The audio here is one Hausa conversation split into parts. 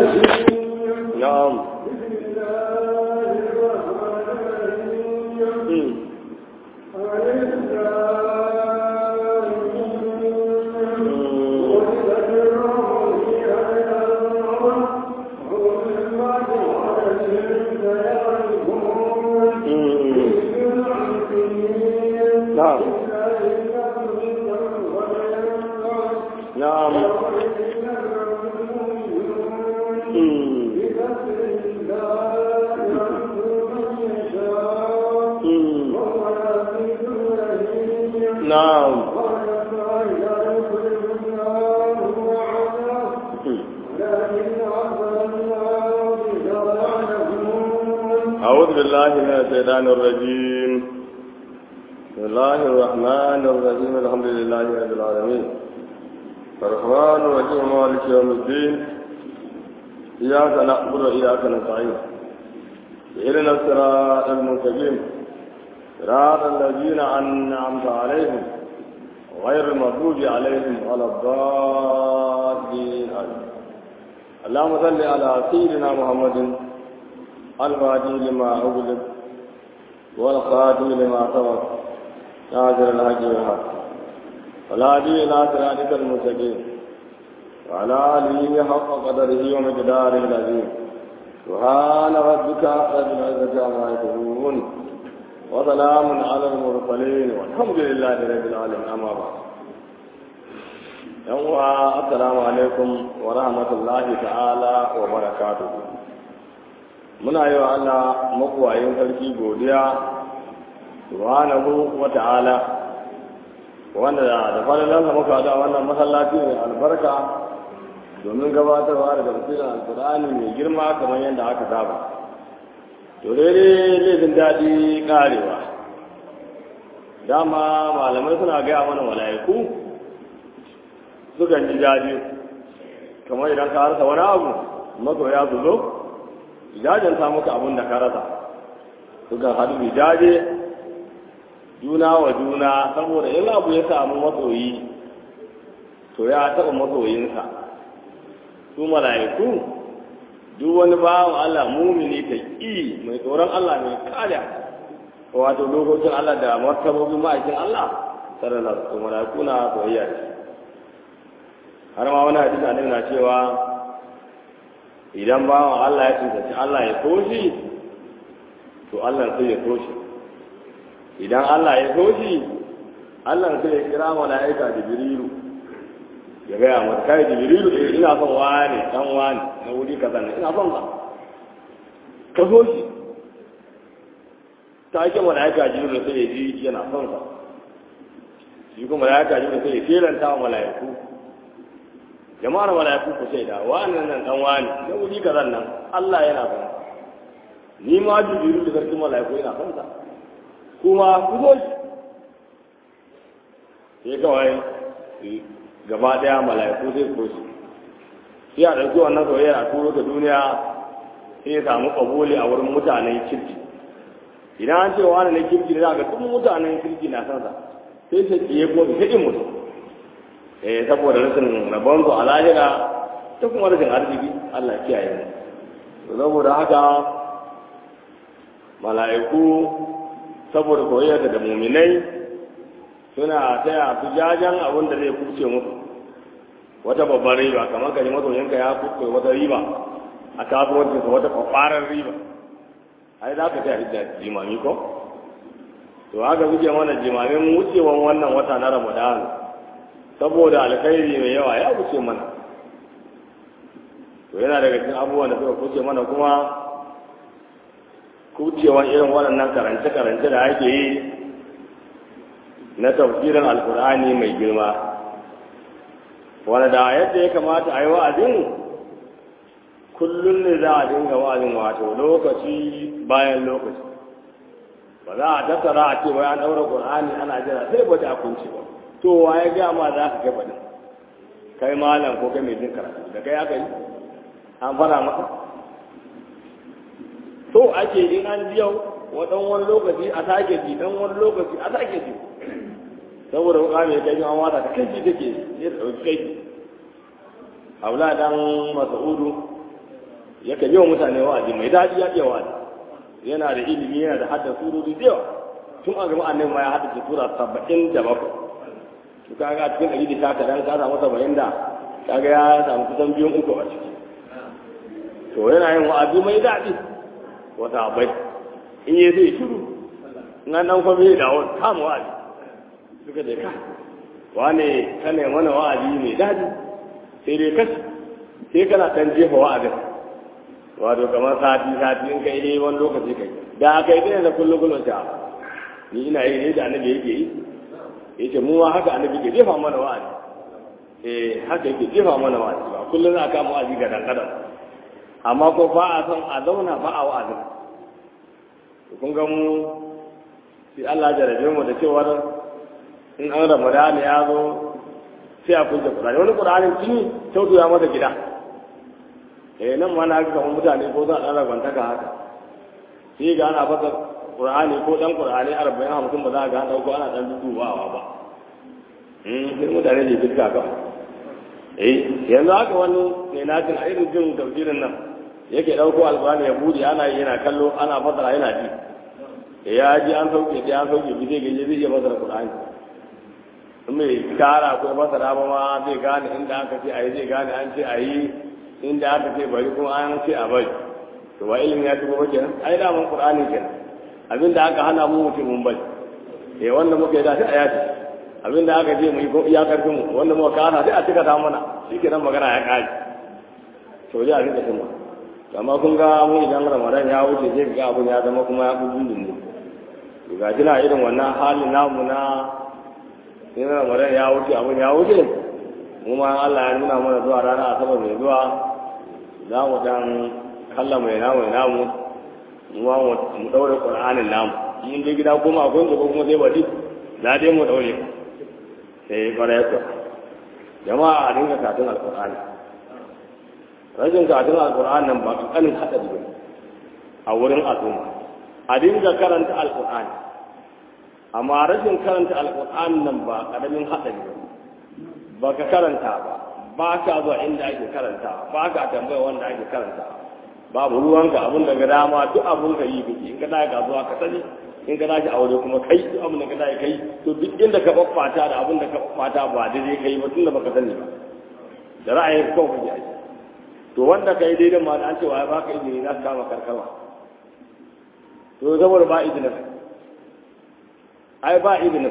na'am نعم نعم نعم أعوذ بالله من الشيطان الرجيم بسم الله الرحمن الرحيم الحمد لله رب العالمين الرحمن الرحيم مالك يوم الدين إياك نعبد وإياك نستعين إلينا الصراط المستقيم صراط الذين أنعمت عليهم غير المغضوب عليهم ولا الضالين آمين اللهم صل على سيدنا محمد الفاتح لما أغلق والخاتم لما سبق ناصر الحق بالحق والهادي إلى صراطك المستقيم وعلى آله حق قدره ومقداره العظيم سبحان ربك رب العزة عما يصفون وسلام على المرسلين والحمد لله رب العالمين أما بعد yan uwa assalamu alaikum wa rahmatullahi ta'ala wa barakatuhu muna yi wa Allah makuwayin sarki godiya subhanahu wa ta'ala wanda da falalansa muka da wannan masallaci mai albarka domin gabatarwa da tafsirin alkur'ani mai girma kamar yadda aka saba to daidai laifin daɗi ƙarewa dama malamai suna gaya mana mala'iku sukan ji daɗi kamar idan ka harsa wani abu masoya su zo jajanta muka abin da ka rasa sukan haɗu jaje juna wa juna saboda in abu ya samu masoyi to ya taɓa masoyinsa su mala'iku duk wani bawan Allah mumini ta ƙi mai tsoron Allah mai kada wato dokokin Allah da martabobin ma'aikin Allah sallallahu alaihi mala'iku na soyayya ce har ma wani hadisi annabi na cewa idan bawan Allah ya tsintaci Allah ya so shi to Allah sai ya so shi idan Allah ya so shi Allah sai ya kira mala'ika Jibrilu ya gaya mata kai Jibrilu eh ina son wani dan wani na wuri kaza ne ina son ka ka so shi ta ake mala'ika Jibrilu sai ya ji yana son sa shi kuma mala'ika Jibrilu sai ya kelanta wa mala'iku jama'ar mala'iku ku shaida wa'annan nan dan wani na wuri kaza nan Allah yana son ni ma Jibrilu da sarkin mala'iku yana son sa kuma ku zo shi sai kawai gaba daya mala'iku zai ko shi sai a ɗauki wannan soyayya a turo ta duniya sai ya samu ƙabuli a wurin mutanen kirki idan an ce wani na kirki ne za ga duk mutanen kirki na sansa sai sai ke ko sai in mutu eh saboda rashin rabon su a lahira ta kuma rashin arziki Allah kiyaye mu saboda haka mala'iku saboda koyar da muminai suna taya su jajen abin da zai kuce musu wata babbar riba kamar kaji masoyinka ya kuce wata riba a kasuwancin sa wata kwakwarar riba ai za ka taya da jimami ko to haka suke mana jimamin wucewan wannan wata na ramadan saboda alkhairi mai yawa ya wuce mana to yana daga cikin abubuwan da suka kuce mana kuma kucewan irin waɗannan karance-karance da ake yi na tafsirin alkur'ani mai girma wanda da yadda ya kamata a yi wa'azin kullum ne za a dinga wa'azin wato lokaci bayan lokaci ba za a tattara a ce wai an ɗaura ƙur'ani ana jira sai ba ta kunci ba to wa ya gaya ma za ka kai faɗin kai malam ko kai mai jin karatu da kai aka yi an fara maka to ake in an ji yau wadan wani lokaci a sake ji dan wani lokaci a sake ji saboda wuka mai kai an wata ta kai take ne da dauki kai Abla dan Mas'udu yakan yi wa mutane wa'azi mai daɗi ya iya wa'azi yana da ilimi yana da hadda surori da yawa tun a gaba annabi ma ya haddace sura saba'in da bakwai to kaga a cikin ɗari da sha kaɗan ka samu saba'in da kaga ya samu kusan biyun uku a ciki to yana yin wa'azi mai daɗi wata abai in yi zai shiru in an ɗan kwame da wani kama wa'azi suka je ka wane ka ne mana wa'azi mai daɗi sai dai kashi sai kana ɗan jefa wa'azin wato kamar sati sati in kai dai wani lokaci kai da kai dai da kullum kullum ta ni ina yi ne da annabi yake yi yace mu ma haka annabi ke jefa mana wa'azi eh haka yake jefa mana wa'azi ba kullum za ka mu wa'azi ga dan adam amma ko ba a son a zauna ba a wa'azi kun ga mu sai Allah ya jarabe mu da cewa in an Ramadan ya zo sai a kunce Qur'ani wani Qur'ani tuni taudu ya mata gida eh nan ma na ga kamar mutane ko za a ɗan ragwantaka haka sai ga ana fasa Qur'ani ko dan Qur'ani arba'in hamsin ba za a ga an ɗauko ana ɗan dubawa ba sai mutane ne fiska ka eh yanzu haka wani ne na jin a irin jin tafsirin nan yake ɗauko alƙur'ani ya buɗe ana yi yana kallo ana fasara yana ji ya ji an sauke sai an sauke bi zai gaje zai iya fasara Qur'ani in mai kara ko fasara ba ma zai gane inda aka ce a yi zai gane an ce a yi inda aka ce bari kuma an ce a bari to wa ilimi ya shigo ba kenan ai da mun Qur'ani kenan abinda aka hana mu mutum mun bari eh wanda muka yi da sai a yaci abinda aka ce mu yi ko iya karfin mu wanda muka kana sai a cika ta mana shikenan magana ya kare to ya rika cin amma kun ga mu idan Ramadan ya wuce sai ga abun ya zama kuma ya bubun ne to ga jina irin wannan halin namu na in Ramadan ya wuce abun ya wuce mu ma Allah ya nuna mana zuwa rana asabar mai zuwa za mu dan kalla mai namu mai namu mu ma mu daure Qur'anin namu mun je gida kuma akwai ko kuma zai bari za dai mu daure sai kwarai ko jama'a a dinga katun alqur'ani rajin katun alqur'ani nan ba kankanin hadari ba a wurin al'umma a dinga karanta alqur'ani amma rashin karanta alqur'ani nan ba karamin hadari ba ba ka karanta ba ba ka zuwa inda ake karanta ba ka tambaya wanda ake karanta babu ruwanka abin da ga dama duk abin ka yi kake in ka da ka zuwa ka sani in ka dace aure kuma kai duk abin da ka dace kai to duk inda ka babbata da abin da ka babbata ba daidai kai ba tunda baka sani ba da ra'ayin kawai kake aiki to wanda kai daidai ma da an ce wa ya baka izini za ka kama karkarwa to saboda ba izinin ai ba izinin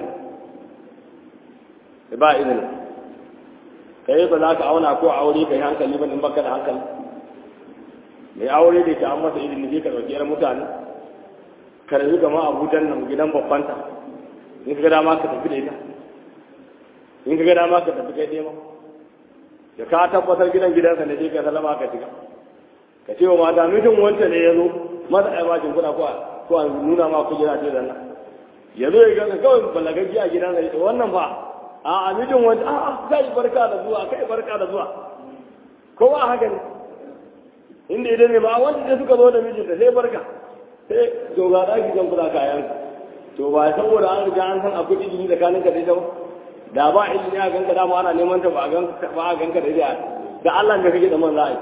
ba izinin kai ba za ka auna ko aure kai hankali ba in baka da hankali mai aure da ke an masa izini sai ka ɗauki yar mutane ka rayu gama abujan nan gidan babbanta in ka ga dama ka tafi da ita in ka ga dama ka tafi kai ɗaya da ka tabbatar gidan gidansa ne sai ka salama ka shiga ka ce wa mata mutum wancan ne ya zo masa ai bashin kuɗa ko ko a nuna ma kujera ce da nan ya zo ya ga kawai balagaggi a gidansa ya ce wannan ba a a mutum wancan a a kai barka da zuwa kai barka da zuwa ko ba haka ne inda idan ne ba wanda da suka zo da mijinta sai barka sai to ga daki zan kula kayan to ba saboda an riga an san akwai ilimi tsakanin ka da ita ba da ba ilimi a ganka dama ana neman ta ba a ganka ba a ganka da ita da Allah ne kake da man za'a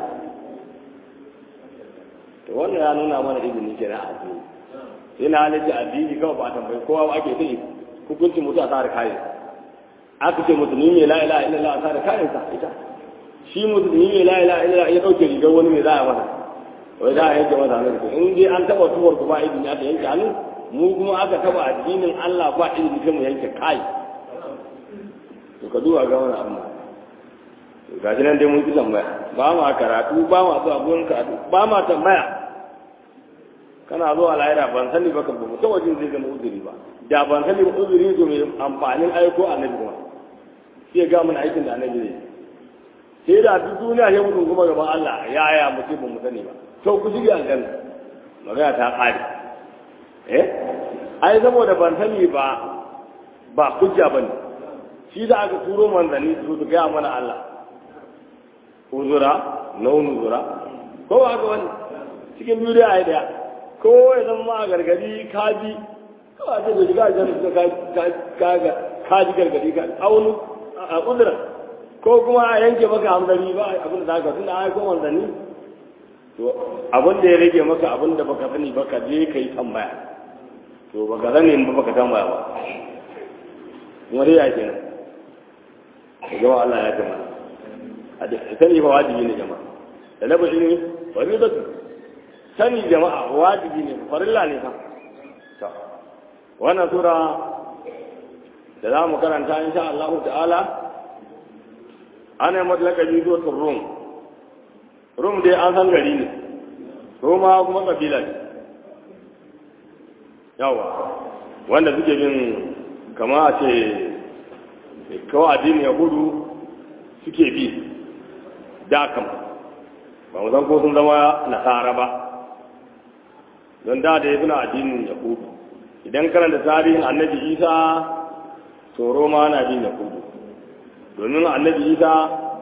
to wannan ya nuna mana ilimi kenan a addini sai na halitta addini kawai ba tambayi kowa ba ake sai hukunci mutu a tsara kayan aka ce musulmi mai la ilaha illallah a tsara kayan sa ita shi musulmi mai la ilaha illallah ya dauke rigar wani mai za a masa wai za a yanke masa hannu in dai an taba tuwar ku ba izini aka yanke hannu mu kuma aka taba addinin Allah ba izini sai mu yanke kai to ka duba ga wani amma to ga nan dai mun ki tambaya ba ma karatu ba ma zuwa gurin karatu ba ma tambaya kana zuwa lahira ban sani ba kan ba ta wajen zai zama uzuri ba da ban sani ba uzuri to mai amfanin aiko annabi kuma sai ga mun aikin da annabi zai sai da duk duniya ya mutu kuma gaban Allah ya ya mutu ba mu sani ba to ku shige aljanna magana ta kare eh ai saboda ban sani ba ba hujja bane shi da aka turo manzanni su su gaya mana Allah uzura na uzura ko ba ga wani cikin biyu da ai daya ko ya zama ma gargadi kaji kawai ce da shiga aljanna ka ka ji gargadi ka aunu a uzura ko kuma a yanke maka hamdani ba abin da zaka tunda ai ko manzanni to to abin da ya rage maka abin da baka sani baka je ka yi tambaya to baka sani ba baka tambaya ba kuma dai ya ke nan da jama'a Allah ya jama a da sani fa wajibi ne jama'a da na bashi ne wani zatu sani jama'a wajibi ne farilla ne fa to wannan sura da za mu karanta insha Allah ta'ala ana yi matlaka biyu zuwa rum rum dai an san gari ne roma kuma kabila ne yawa wanda suke bin kama a ce kawai addinin yahudu suke bi da kama ba mu san ko sun zama nasara ba don da da ya suna addinin yahudu idan karanta tarihin annabi isa to roma na bin yahudu domin annabi isa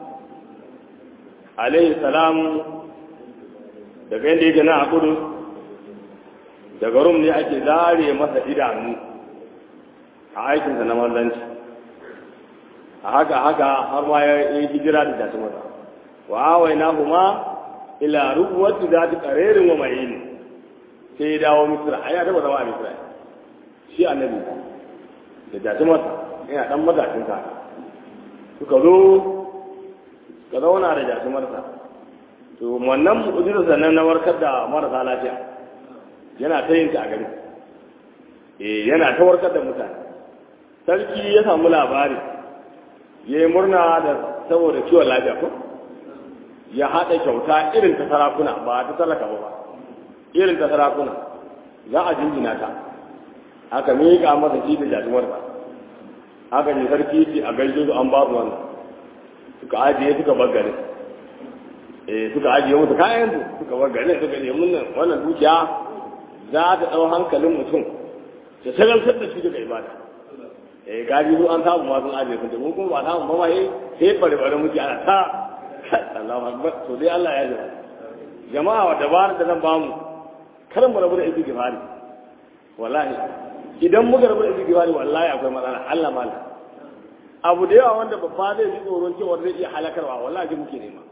alaihi salam daga yadda yake na a kudu daga rum ne ake zare masa idanu a aikinsa na manzanci a haka haka har ma ya yi hijira da jasu masa wa awai na kuma ila rubuwatu za ta karerin wa mai ne sai ya dawo misira a ya taba zama a misira shi annabi da jasu masa yana dan matashin sa suka zo ka zauna da jasumarsa to wannan mu'ujizar sannan na warkar da marasa lafiya yana ta yin ta a gari eh yana ta warkar da mutane sarki ya samu labari ya yi murna da saboda kiwon lafiya ko ya haɗa kyauta irin ta sarakuna ba ta talaka ba irin ta sarakuna za a jinjina ta aka miƙa masa shi da jasumarsa haka ne sarki ce a gaishe su an ba su wannan suka ajiye suka bar garin eh suka ajiye musu kayan su suka bar garin suka ne mun nan wannan dukiya za ta dau hankalin mutum ta shagaltar da shi daga ibada eh gaji su an samu ma sun ajiye sun mun kuma ba samu ba ma eh sai bare bare muke ana ta Allahu akbar to dai Allah ya jira jama'a wa dabarar da zan ba mu kar mu rabu da istighfari wallahi idan muka rabu da istighfari wallahi akwai matsala Allah mala abu da yawa wanda babba zai ji tsoron cewa zai iya halakarwa wallahi muke nema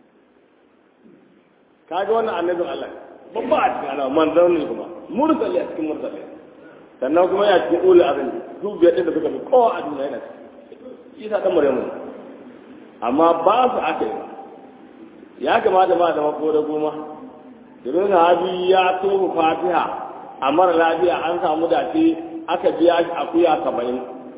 kaga wannan annabin Allah babba a cikin alama manzon ne kuma mursali a cikin mursali sannan kuma ya cikin ulul azmi duk biyar da suka fi kowa a duniya yana shi sa dan maryamu amma ba su aka yi ya kamata ma zama ko da goma domin sahabi ya tofa fatiha a mara lafiya an samu dace aka biya shi akuya saba'in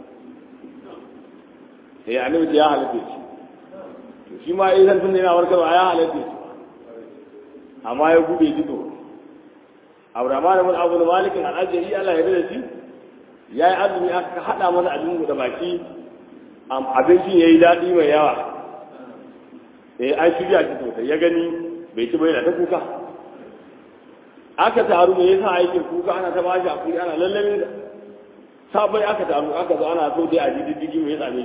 sai annabi ya halatta shi to shi ma idan tun yana warkarwa ya halatta shi amma ya gube jido Abraham ibn Abu Malik al-Ajri Allah ya rida shi yayi azumi aka hada masa abin da baki abincin yayi dadi mai yawa eh an shirya shi sosai ya gani bai ci bai da ta kuka aka taru me yasa aikin kuka ana ta bashi akuri ana lallamin da sabai aka taru aka zo ana so dai a ji diddigi me ya same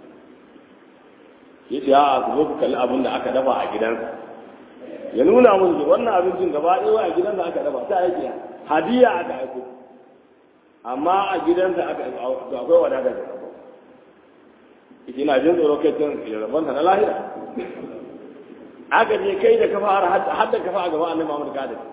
shi yace a ku zo ku kalli abin da aka dafa a gidansa ya nuna mun wannan abincin gaba ɗaya a gidansa aka dafa ta aiki hadiya aka aiko amma a gidansa aka aiko akwai wadata da aiko ina jin tsoro kai tun rabonsa na lahira aka je kai da kafa har da kafa a gaban annabi Muhammad ka da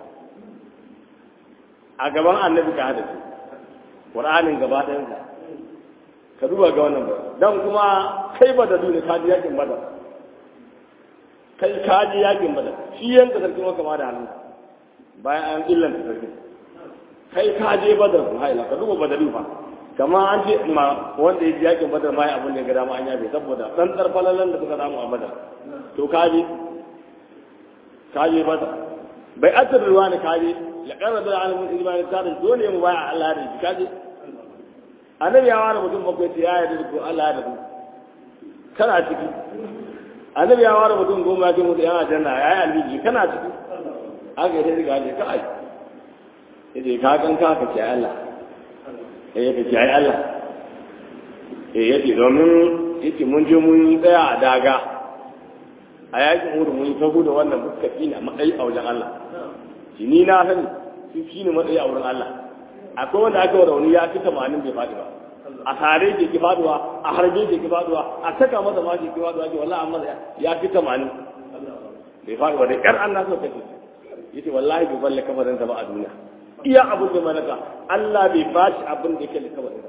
a gaban annabi ka da Qur'anin gaba ɗayan ka ka duba ga wannan ba dan kuma kai ba da dole ka ji yakin badar kai ka ji yakin badar shi yanka sarkin maka ma da hannu bayan an illanta sarkin kai ka je badar ku haila ka duba badari fa kama an ce ma wanda ya ji yakin badar ma ya abin da ya ga dama an yafe saboda dan tsarfalalan da suka samu a badar to ka je kaje mata bai atar ruwa ne kaje ya karra da alamun imani ta da dole mu baya Allah da shi kaje annabi ya ware mutum bakwai ce ya yarda da Allah da ku kana ciki annabi ya ware mutum goma ya ce mutu yana janna ya yi aliji kana ciki haka ya sai gaje ka ai yace ka kan ka ka ce Allah eh ya ce ai Allah eh yace domin yace mun je mun tsaya a daga a yakin wurin mun tagu da wannan muskafi ne matsayi a wajen Allah shi ni na sani shi shi ne matsayi a wurin Allah akwai wanda aka wa rauni ya fi tamanin bai faɗi ba a tare ke ki faduwa a harbe ke ki faduwa a saka masa ma ke ki faduwa ke wallahi amma ya fi tamanin bai faɗi ba da ƙyar an naso kashe yace wallahi bai balle kafarin sa ba a duniya iya abin da malaka Allah bai ba shi abin da yake da kafarin sa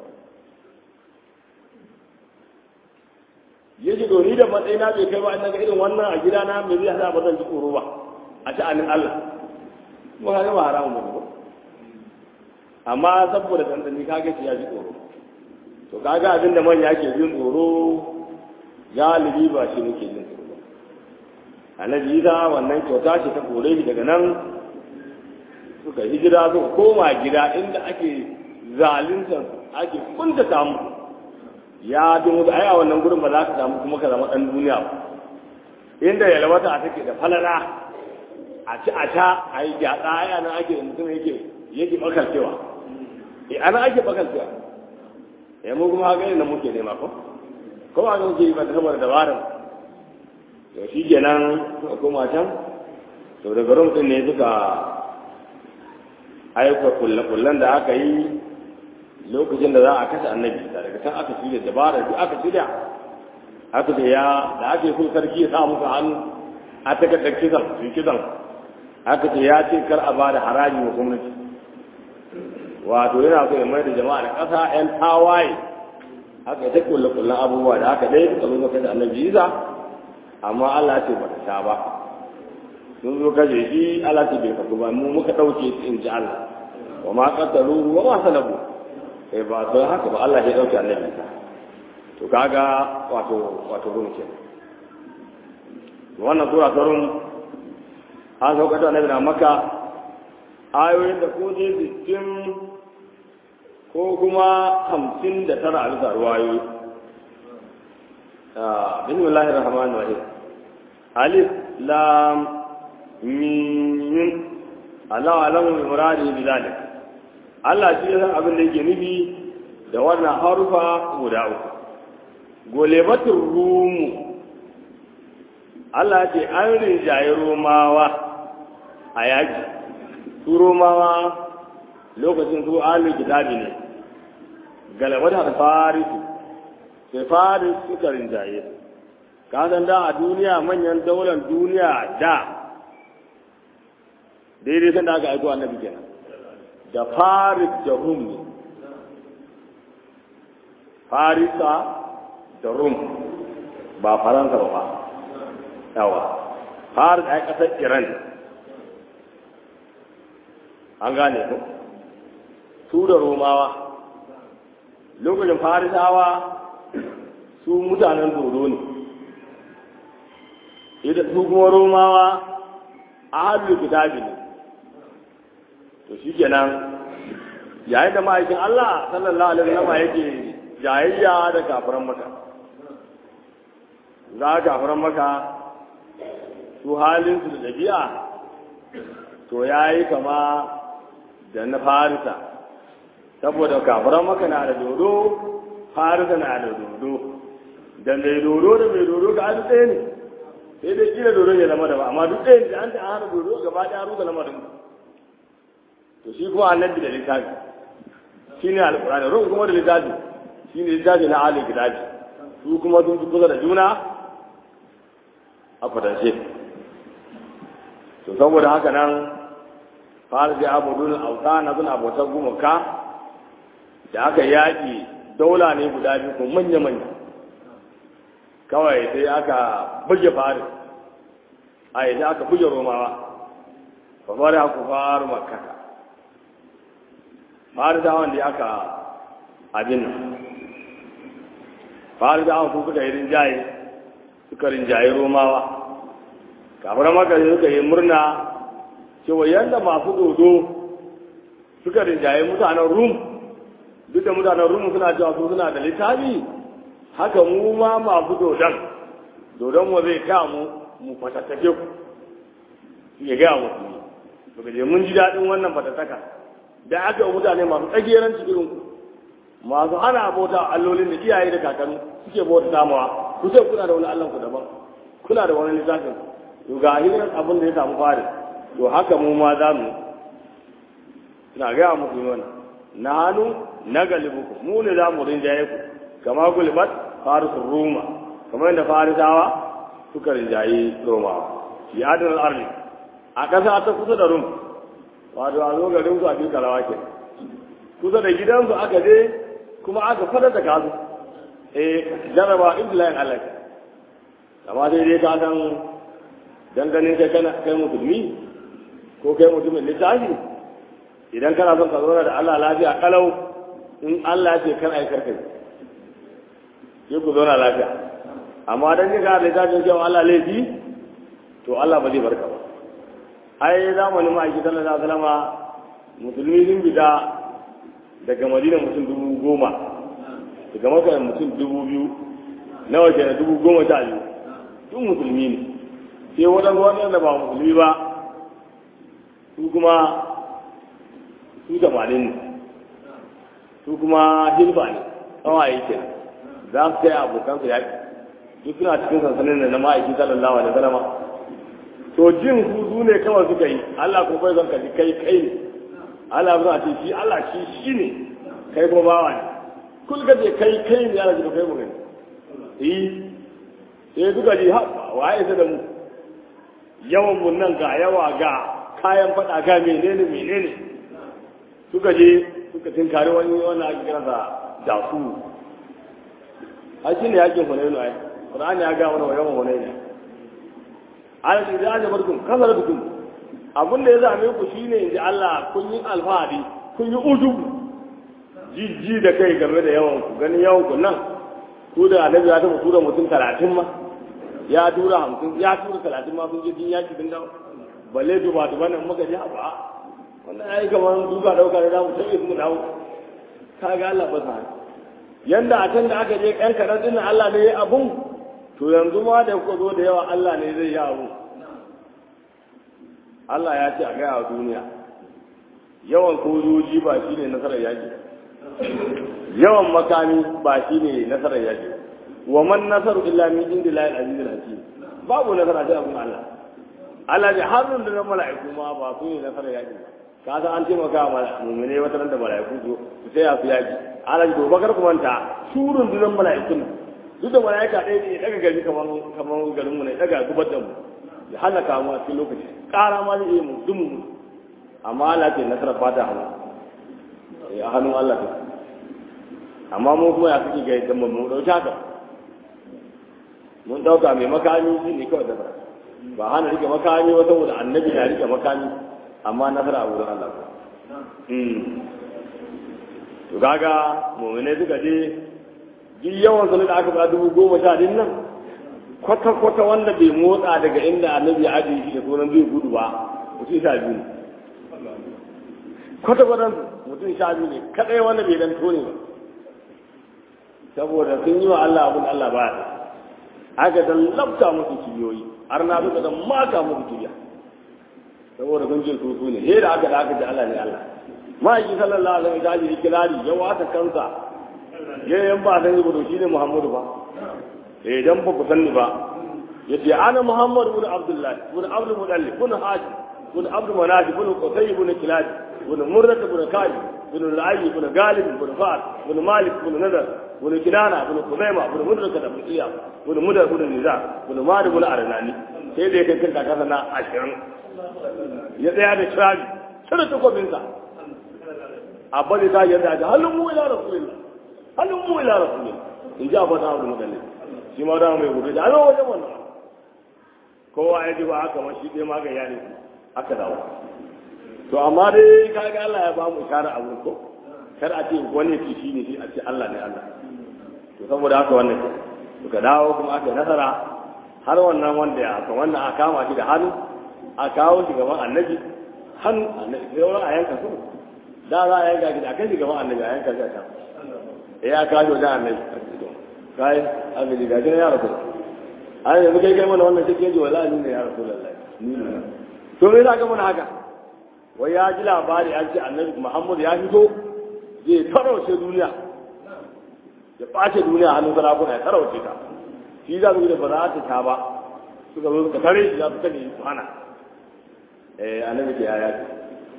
yaji doni da matsayina bai kai ba an ga irin wannan a gidana me zai hada ba zan ji tsoro ba a sha'anin Allah mu ga ba haramun ba amma saboda dandani kaga shi ya ji tsoro to kaga abin da manya ke jin tsoro galibi ba shi muke jin tsoro ba annabi isa wannan kyauta ce ta kore shi daga nan suka hijira suka koma gida inda ake zalunta ake kunta samu ya dumu da aya wannan gurin ba za ka samu kuma ka zama dan duniya ba inda yalwata take da falala a ci a ta a yi gyaɗa aya nan ake da mutum yake yake bakalcewa e ana ake bakalcewa ya mu kuma haka ne muke nema ko ko a ga muke yi ba saboda dabarar to shi kenan suka koma can to daga rum din ne suka aika kullakullan da aka yi lokacin da za a kashe annabi daga can aka shirya dabara duk aka shirya aka ce ya da ake so sarki ya sa musu hannu a takardar kisan su kisan aka ce ya ce kar a ba da haraji wa gwamnati wato yana so ya mai da jama'a da ƙasa 'yan tawaye aka yi ta kullakullan abubuwa da aka ɗaya suka zo kashe annabi isa amma Allah ce ba ta sha ba sun zo kaje shi Allah ce bai kafu ba mu muka dauke su in ji Allah wa ma qatalu wa ma salabu eh ba to haka ba Allah ya dauke annabi ta to kaga wato wato rum ke wannan sura ta rum an sauka da annabi na maka ayoyin da ko je sittin ko kuma hamsin da tara a bisa ruwayoyi bismillahir rahmanir rahim alif lam mim Allah alamu bi muradi bi zalik Allah shi ya san abin da yake nufi da wannan harufa guda uku golebatul rumu Allah ce an rinjaye romawa a yaki su romawa lokacin su ahlul kitabi ne galabatar farisu sai faris suka rinjaye ka san da a duniya manyan daular duniya da daidai san da aka aiko annabi kenan da faris da rum ne farisa da rum ba faransa ba ba yawa faris a kasar iran an gane ku su da romawa lokacin farisawa su mutanen dodo ne idan su kuma romawa a halin kitabi ne to shi kenan yayin da ma'aikin Allah sallallahu alaihi wasallam yake jayayya da kafiran maka za kafiran maka su halin su da dabi'a to yayi kama da na farisa saboda kafiran maka na da dodo farisa na da dodo da mai dodo da mai dodo ga an ɗaya ne sai dai kila dodo ya zama da ba amma duk ɗaya da an ta hana dodo gaba ɗaya ruga lamarin to shi kuma annabi da littafi shi ne alƙur'ani ruhu kuma da littafi shi ne littafi na alin kitabi su kuma sun fi kusa da juna a kwatance to saboda haka nan fara da abudun auta na suna bautar gumaka da aka yaƙi daula ne guda biyu ko manya-manya kawai sai aka buge fari a yi aka buge romawa ba fara ku faru makaka fari da wanda aka abin nan fari da su suka yi rinjaye suka rinjaye romawa kafin maka suka yi murna cewa yadda masu dodo suka rinjaye mutanen rum duk da mutanen rum suna cewa su suna da littafi haka mu ma masu dodon dodon mu zai ka mu mu fatattake ku ya gaya musu ne daga je mun ji daɗin wannan fatattaka da aka yi mutane masu tsageran cikin ku masu hana bauta allolin da iyaye da kakanni suke bauta samawa ku sai kuna da wani allan ku daban kuna da wani littafin to ga hirin abin da ya samu fari to haka mu ma za mu na gaya muku yi wannan na hannu na galibuku mu ne za mu rinjaye ku kama gulibat farisun roma kamar yadda farisawa suka rinjaye romawa fi adin al'arni a ƙasa ta kusa da rum wato a zo garin su a fi karawa ke kusa da gidansu aka je kuma aka fada da kasu eh jaraba iblayin Allah amma dai dai ka san danganin kai kana kai musulmi ko kai mutumin littafi idan kana son ka zauna da Allah lafiya kalau in Allah ce kan ai karkai sai ku zauna lafiya amma dan ka da littafin cewa Allah laifi to Allah ba zai barka ba ai zamanin ma'aiki sallallahu alaihi wasallama musulmi sun fita daga madina mutum dubu goma daga maka mutum dubu biyu nawa ke da dubu goma sha biyu duk musulmi ne sai waɗanda waɗanda ba musulmi ba su kuma su tamanin ne su kuma hilba ne tsawaye ke za su kai abokansu yaƙi duk suna cikin sansanin da na ma'aiki sallallahu alaihi wasallama to jin hudu ne kawai suka yi Allah ko bai zan kaji kai kai ne Allah ba ce shi Allah shi shi ne kai ko bawa ne kul ga je kai kai ne Allah ji kai mu gani eh sai suka ji ha waye sai da mu yawan mun nan ga yawa ga kayan fada ga menene menene suka je suka tinkari wani wannan ake kira da dasu a shi ne yakin hunainu ai Qur'ani ya ga mana yawan hunainu alal da ya barkum kasaratukum abin da ya zame ku shine inji Allah kun yi alfahari kun yi ujubu jijji da kai game da yawan ku gani yawan ku nan ku da annabi ya taɓa tura mutum talatin ma ya tura hamsin ya tura talatin ma sun je jin yaki sun dawo balle duba duba nan muka ji ba wannan ai kamar duka dauka da zamu tafi mu dawo kaga Allah ba sa yanda a can da aka je kan karan din Allah ne ya abun to yanzu ma da kuka zo da yawa Allah ne zai yi abu Allah ya ce a gaya wa duniya yawan kojoji ba shi ne nasarar yaƙi yawan makami ba shi ne nasarar yaƙi wa man nasaru illa min indi la al-aziz al-hakim babu nasara sai abun Allah Allah ya harun da mala'iku ma ba su ne nasarar yaƙi ka san an taimaka wa mu'mine wata ran da mala'iku su su sai su yaƙi Allah ya doba kar ku manta surun dunan mala'ikun duk da mala'ika ɗaya ne daga gari kamar kamar garin mu ne daga gubar da mu ya halaka mu a cikin lokaci ƙara ma zai iya mu dumu mu amma Allah ce nasarar fata hannu a hannun Allah ta amma mu kuma ya suke ga yadda mu dauki haka mun dauka mai makami shi ne kawai da ba hana rike makami ba saboda annabi na rike makami amma nasara a wurin Allah to kaga mu'mine suka je duk yawan su da aka ba dubu goma sha din nan kwata-kwata wanda bai motsa daga inda annabi ya ajiye shi da sunan zai gudu ba mutum sha biyu ne kwata-kwata mutum sha biyu ne kadai wanda bai dan tone ba saboda sun yi wa Allah abin Allah ba ya aka dan labta musu kibiyoyi har na suka dan maka musu kibiya saboda sun jin su ne he da aka da aka ji Allah ne Allah ma'aiki sallallahu alaihi wa sallam kirari ya wata kansa yayin ba san yi gudu shine Muhammadu ba idan ba ku sanni ba yace ana muhammad ibn abdullah ibn abdul mudallib ibn haji ibn abdul manaj ibn qusay ibn kilab ibn murrah ibn kaji ibn al-ayy ibn galib ibn fa'al ibn malik ibn nadar ibn kinana ibn qudaima ibn mudraka ibn iyab ibn mudar ibn nizar ibn malik ibn arnani sai da yake kanka kasa na 20 ya tsaya da trabi sai takobin sa abba da ta yarda da halin mu ila rasulillah halin mu ila rasulillah in ji abba da abu mudallib shi ma dama mai gobe da alo wajen wannan kowa ya ji ba haka ma shi dai ma ga yani aka dawo to amma dai kaga Allah ya ba mu ishara a wurin ko kar a ce wani ki shi ne shi a ce Allah ne Allah to saboda haka wannan ke to ka dawo kuma aka nasara har wannan wanda ya kan wannan a kama shi da hannu a kawo shi gaban annabi hannu annabi sai wani a yanka su da za a yanka shi a kan shi gaban annabi a yanka shi a can ya kawo wajen annabi kai abin da gajin ya rasu an yanzu kai kai mana wannan cikin ji wala ni ne ya rasu lallai ni ne to me za ka mana haka wai ya ji labari an ce annabi muhammad ya fito zai tarauce duniya ya ɓace duniya hannun sarakuna ya tarauce ta shi za su yi da ba za ta ta ba suka zo suka tare shi za su kane su hana eh annabi ke yaya ce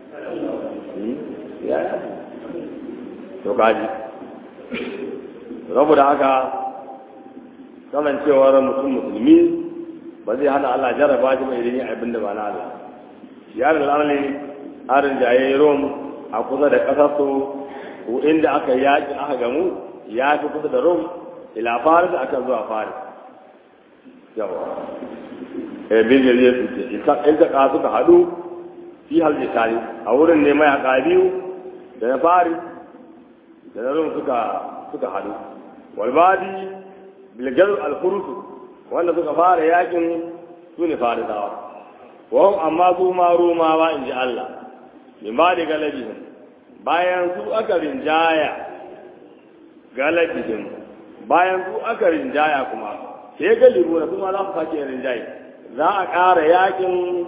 yaya ce to kaji saboda haka kasancewar mutum musulmi ba zai hana Allah jarraba shi ba idan yi abin da ba na Allah yaran lalali arin jaye rom a kusa da ƙasar su inda aka yaƙi aka gamu ya fi kusa da rom ila faris aka zuwa faris yawa eh bijir ya fice in ta suka haɗu fi halje tare a wurin ne mayaka biyu da na faris da na rom suka suka haɗu walbadi bilgar alfurusu wanda suka fara yakin su ne farisawa wahum amma su ma romawa in ji Allah min ba da galabihim bayan su aka rinjaya galabihim bayan su aka rinjaya kuma sai galibu na kuma za su sake rinjaye za a ƙara yakin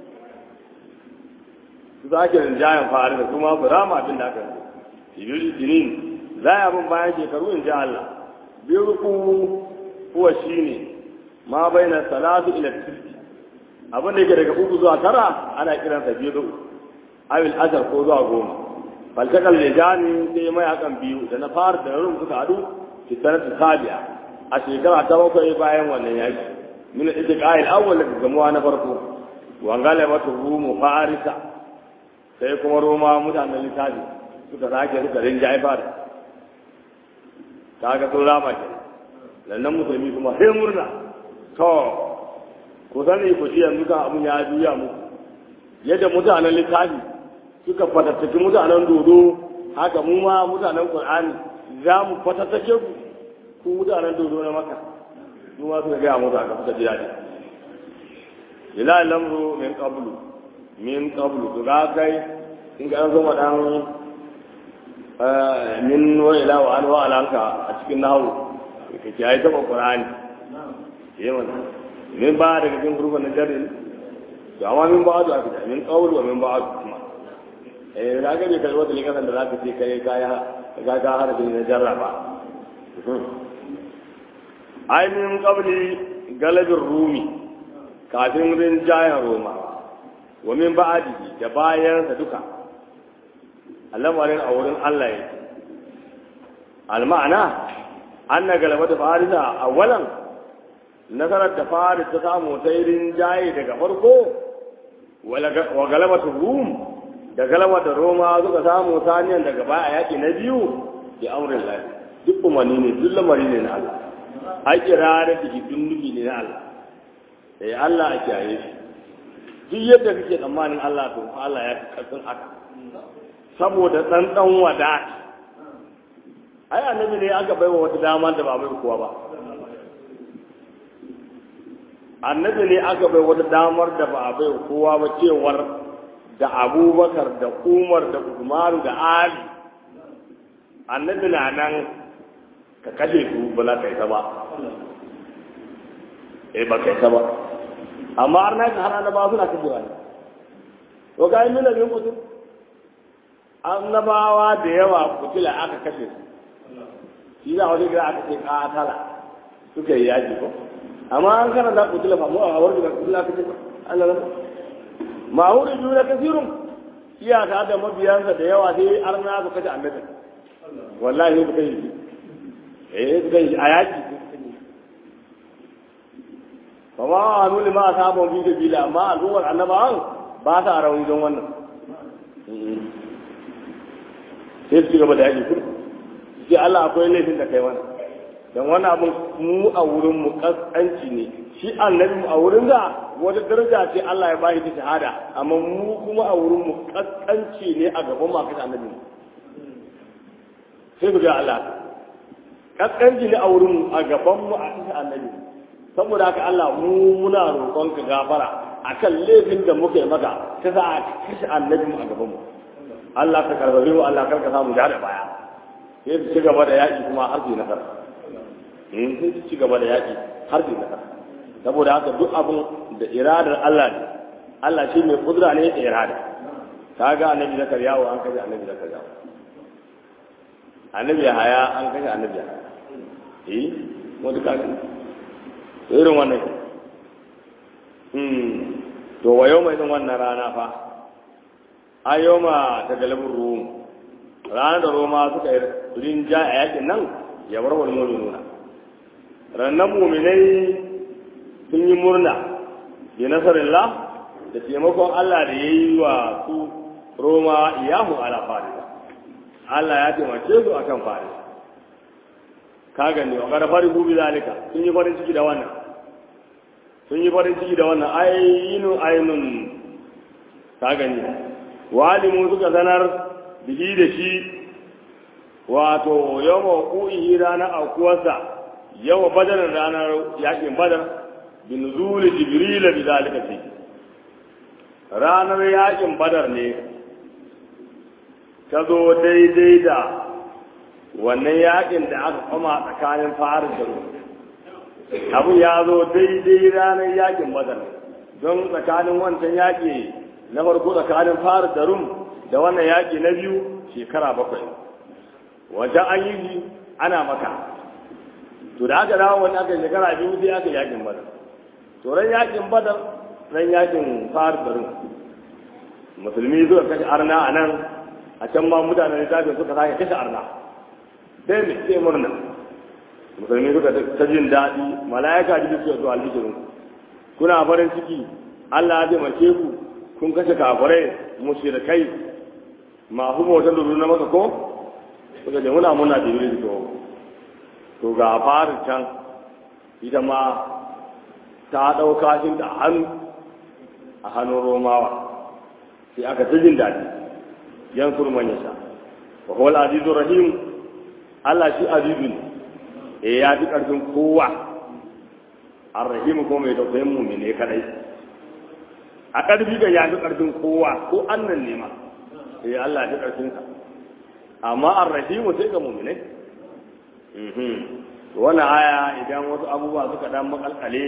su sake rinjayen fari da kuma su rama abin da aka yi jinin za a bin bayan shekaru in ji Allah birku kuwa shine ma bai na salatu ila tisbi abin da yake daga uku zuwa tara ana kiransa biyu awil ashar ko zuwa goma faltakal lijani sai mai hakan biyu da na fara da rum suka hadu fitanatu sabi'a a shekara ta bakwai bayan wannan yaki min itiqa'il awwal daga gamuwa na farko wa galabatu rumu farisa sai kuma roma mutanen littafi suka sake suka rinjaye fara kaga sun rama ke lannan musulmi kuma sai murna to ku sani ku shi yanzu kan abun ya juya muku yadda mutanen littafi suka fatattaki mutanen dodo haka mu ma mutanen qur'ani za mu fatattake ku ku mutanen dodo na maka mu ma suka gaya musu haka suka ji daɗi ila lamru min qablu min qablu to ga kai in ga an zo dan min wa ila wa an wa alanka a cikin nahawu kake yayi ta qur'ani yawan min ba daga cikin gurbin na jarin to amma min ba da aka min qawl wa min ba kuma eh da ga ne kalwa da likasan da zaka ce kai kaya ga ga har da na jarraba ai min qabli galabin rumi kafin rinjayen roma wa min ba'adi da bayan sa duka al'amarin a wurin Allah yake al-ma'ana anna galabata farisa awwalan nasarar da faris ta samu ta irin jaye daga farko wa galabatu rum da galabata roma suka samu saniyan daga baya yaki na biyu bi amrin lahi duk umarni ne duk lamari ne na Allah ai kirare da duk nufi ne na Allah eh Allah a kiyaye shi duk yadda kake tsammanin Allah to Allah ya fi karfin haka saboda dan dan wada ai annabi ne aka baiwa wata dama da ba bai kowa ba annabi ne aka bai wata damar da ba a bai kowa ba cewar da abubakar da umar da umaru da ali annabi na nan ka kashe su ba za ka yi ta ba eh ba ka yi ta ba amma har na har annabawa suna kashe wani to ga yi mina bin kutu annabawa da yawa kutila aka kashe su shi za a wani gida aka ce katala suka yi yaji ko amma an kana da kutila fa mu a warda da kutila kace Allah rabu ma huri juna kasirun iyaka da mabiyansa da yawa dai arna su kace annabi wallahi ku kai eh ku kai ayati fa ma anu lima asabun bi sabila amma al'ummar annabawan ba ta rauni don wannan sai su gaba da yaki kudu sai Allah akwai laifin da kai wannan don wani abin mu a wurin mu kaskanci ne shi annabi mu a wurin da wata daraja ce Allah ya bashi ta shahada amma mu kuma a wurin mu kaskanci ne a gaban mu kashe annabi sai ku ga Allah kaskanci ne a wurin mu a gaban mu a kashe annabi saboda haka Allah mu muna roƙon ka gafara akan laifin da muka yi maka ta za a kashe annabi mu a gaban mu Allah ka karbabe mu Allah kar ka samu da baya sai su ci gaba da yaƙi kuma har su yi nasara in sun ci gaba da yaƙi har su nasara saboda haka duk abin da iradar Allah ne Allah shi mai kudura ne da irada ka ga annabi zakariya wa an kashe annabi zakariya annabi haya an kashe annabi haya eh mu duka ne irin wannan hmm to wa yau mai wannan rana fa a yau ma ta galibin rum ranar da roma suka yi rinja a yakin nan ya bar wani nuna rannan muminai sun yi murna bi nasarillah da taimakon Allah da ya yi wa su Roma iyahu ala Farisa Allah ya taimake su akan Farisa ka gani wa kada farin bubi zalika sun yi farin ciki da wannan sun yi farin ciki da wannan ainu ainun ka gani walimu suka sanar biki da shi wato yawa ku'ihi ranar aukuwarsa yawa badar ranar yakin badar bin zuli jibrila bi zalika fi ranar yakin badar ne ta zo daidai da wannan yakin da aka kama tsakanin faris da rum abu ya zo daidai ranar yakin badar don tsakanin wancan yaki na farko tsakanin faris da rum da wannan yaki na biyu shekara bakwai wajen an yi ana maka to da aka dawo wani aka shekara biyu sai aka yakin badar to ran yakin badar ran yakin faris da rum musulmi zuwa kashe arna a nan a can ma mutanen littafin suka sake kashe arna sai mai sai murna musulmi suka ta jin daɗi mala'ika ji suka zuwa alhishirin kuna farin ciki Allah ya taimake ku kun kashe kafirai mushrikai masu bautar da na maka ko suka ce muna muna jibril to to ga farin can ita ma ta ɗauka shi da hannu a hannun romawa sai aka ta jin daɗi yan kurman yasa wa huwa al-azizur rahim Allah shi azizun eh ya fi karfin kowa ar-rahim ko mai tausayin mu'mine kadai a karfi ga ya fi karfin kowa ko annan ne ma eh Allah ya fi karfin sa amma ar-rahim sai ga mu'mine mhm wannan aya idan wasu abubuwa suka dan makalkale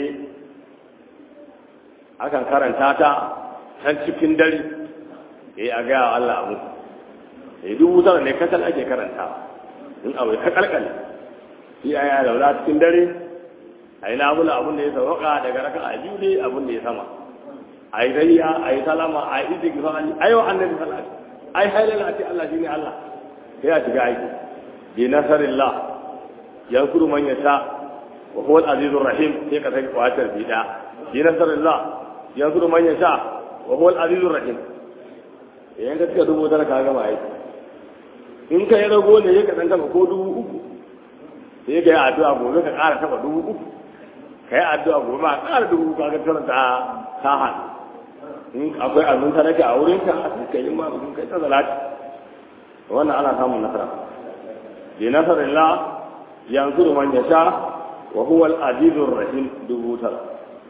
akan karanta ta can cikin dare eh a ga Allah mu eh duk wutar ne kasal ake karantawa in abu ka kalkale shi aya da wala cikin dare ai na bula abun da ya sauka daga raka a biyu ne abun da ya sama ai dariya ai salama ai istighfari ai wa annabi sallallahu alaihi ai halala ati Allah shine Allah sai a shiga aiki bi nasarillah yankuru man yasha wa huwa al-azizur rahim sai ka sai kwatar bida bi nasarillah yankuru man yasha wa huwa al-azizur rahim yayin da suka dubo da ka gama aiki in ka yi rago ne ya ka ɗan taba ko dubu uku sai ka yi addu'a gobe ka ƙara taba dubu uku ka yi addu'a gobe ma ƙara dubu uku ka tara ta ta hannu in akwai abin ta nake a wurin ka a ka yi ma mutum kai ta zalati wannan ana samun nasara bi nasarillah yanzuru man yasha wa huwa al-azizur rahim dubu tara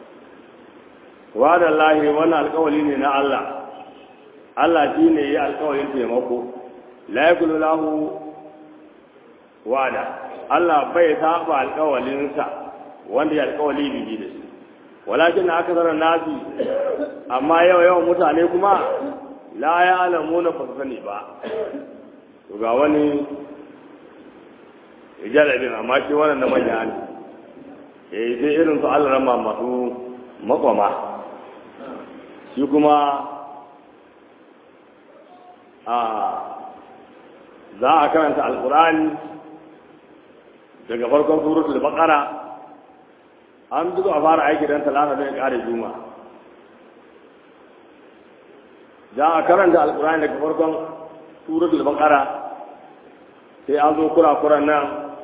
wa da Allah wannan alƙawari ne na Allah Allah shi ne ya alƙawarin taimako la yakulu lahu wa'ada Allah bai saba alƙawalinsa wanda ya alƙawali bibi da shi walakin na aka zarar nasi amma yau yawan mutane kuma la ya alamu na sani ba to ga wani jalabin amma shi wannan na manya ne eh sai irin su Allah rama masu makwama shi kuma a za a karanta alkurani daga farkon suratul baqara an duka a fara aiki dan talata don ya kare juma za a karanta alkurani daga farkon suratul baqara sai an zo kura-kuran nan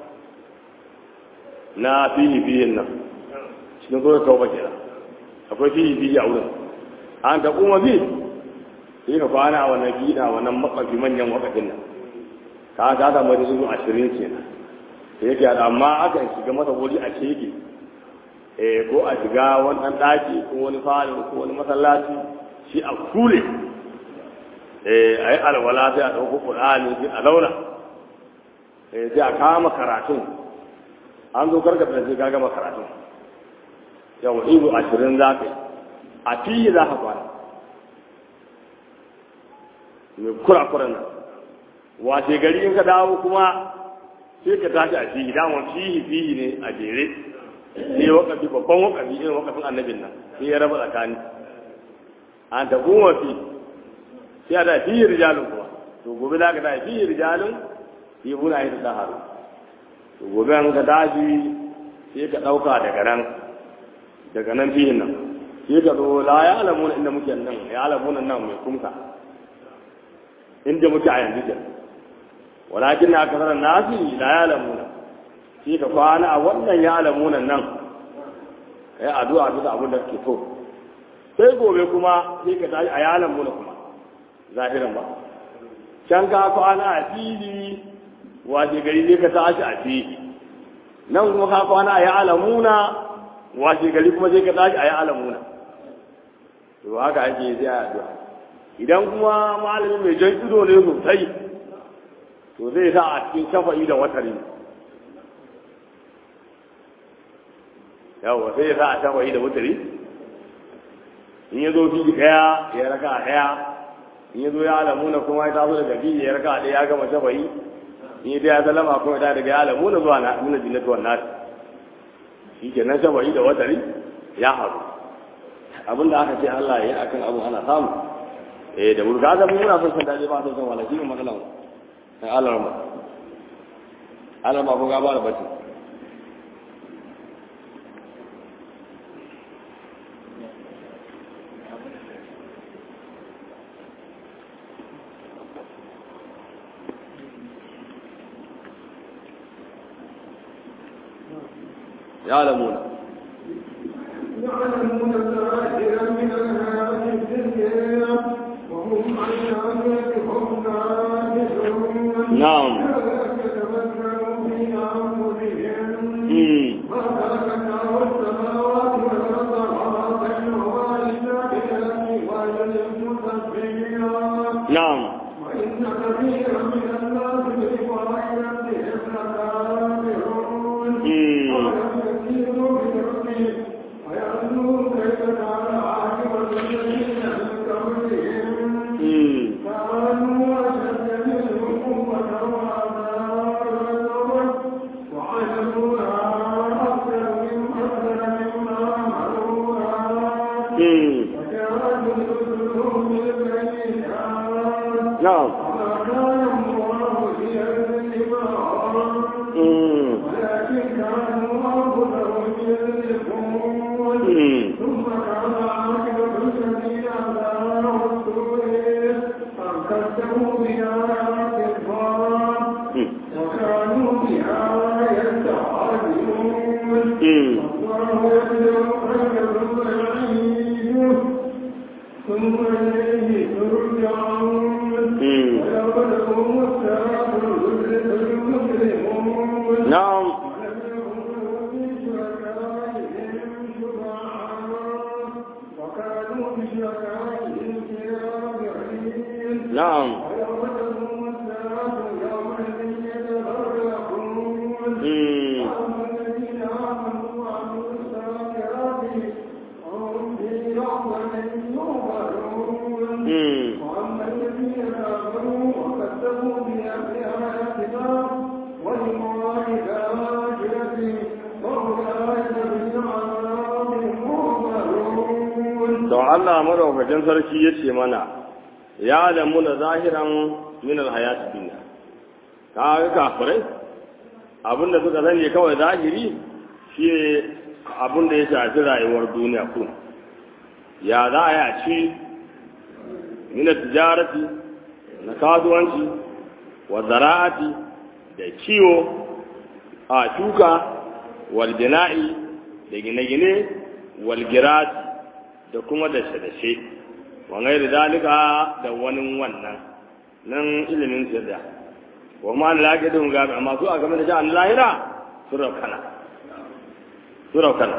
na fihi fihin nan cikin suratul tauba kenan akwai fihi fihi a wurin an ta kuma fi sai ka kwana a wannan gida wannan makwafi manyan wakafin nan ka ta zama da izu ashirin ke nan da yake amma aka shiga masa wuri a keke eh ko a shiga wani ɗan ɗaki ko wani falo ko wani masallaci shi a kule eh a yi alwala sai a ɗauko ƙur'ani sai a launa eh sai a kama karatun an zo karka da sai ka gama karatun yau izu ashirin za ka yi a fiye za ka kwana mai kura-kuran nan wace gari in ka dawo kuma sai ka tashi a fihi damar fihi fihi ne a jere sai wakafi babban wakafi irin wakafin annabin nan sai ya raba tsakani an ta kuma fi sai a da fihi rijalin kuma to gobe za ka da fihi rijalin sai muna yi ta haru to gobe an ka tashi sai ka ɗauka daga nan daga nan fihin nan shi ka zo la ya alamu inda muke nan ya alamu nan mai kumsa inda muke a yanzu kenan walakin na kasar nasi la ya alamu shi ka kwana a wannan ya alamu nan kai addu'a bisa abin da kake so sai gobe kuma sai ka tashi a ya alamu kuma zahiran ba can ka kwana a fili washe gari sai ka tashi a fili nan kuma ka kwana a ya alamuna washe gari kuma sai ka tashi a ya alamuna to haka ake sai a addu'a idan kuma malamin mai jan ido ne sosai to zai sa a cikin shafa'i da watari yawa sai ya sa a shafa'i da watari in ya zo fili daya ya raka a daya in ya zo ya alamuna kuma ya taso daga fili ya raka a daya ya gama shafa'i in ya ya zalama kuma ya daga ya alamuna zuwa na nuna jinnatu wannan shi ke nan shafa'i da watari ya haru abin da aka ce Allah ya yi akan abu ana samu eh da burga da muna son san daje ba son san wala shi ne matsalan sai Allah rahma Allah ma ko ga ba da bace يعلمون يعلمون ظاهرا من الحياة الدنيا وهم عن آخرتهم ناكسون نعم يتمتعوا في أنفسهم مم. ما خلقنا السماوات والأرض وما بينهما إلا بالحق وأجل مسبحين نعم وإن كثيرا من الناس بلقاء ربهم لكافرون مم. ولم يسيروا في الأرض وينظروا كيف كان عاقبة الذين من قبلهم مم. كانوا أشد منهم قوة وآثارا وعملوها أكثر من أكثر مما عملوها مم. وكانوا يرسلون بالبينات نعم وما كان الله ليظلمهم مم. ولكن كانوا أنفسهم يظلمون مم. ثم كان عاقبة الذين أساءوا السوء أن كذبوا بآيات الله مم. وكانوا بها يستعجلون مم. والله يبدأ خلق ثم يعيده ثم إليه ترجعون مم. ويوم الساعة المجرمون نعم ولم يكونوا في شركائهم شفعاء وكانوا بشركائهم كافرين نعم ويوم تقوم الساعة يومئذ يتفرقون مم. وأما الذين آمنوا وعملوا الصالحات فهم في لحظة يغفرون مم. وأما الذين كفروا وكذبوا بآياتنا ولقاء الآخرة فأولئك في عذاب محضرون to Allah madaukakin sarki ya ce mana ya lamu na zahiran min alhayati dunya ka ga kafirai abinda suka sani kawai zahiri shi ne abinda ya shafi rayuwar duniya ku ya za a yi a ci min tijarati na kasuwanci wa zara'ati da kiwo a shuka wal bina'i da gine-gine wal girati da kuma da dashe wa gairi dalika da wani wannan nan ilimin sirda wa ma la yaqidun gabi amma su a game da ja'an lahira su raukana su raukana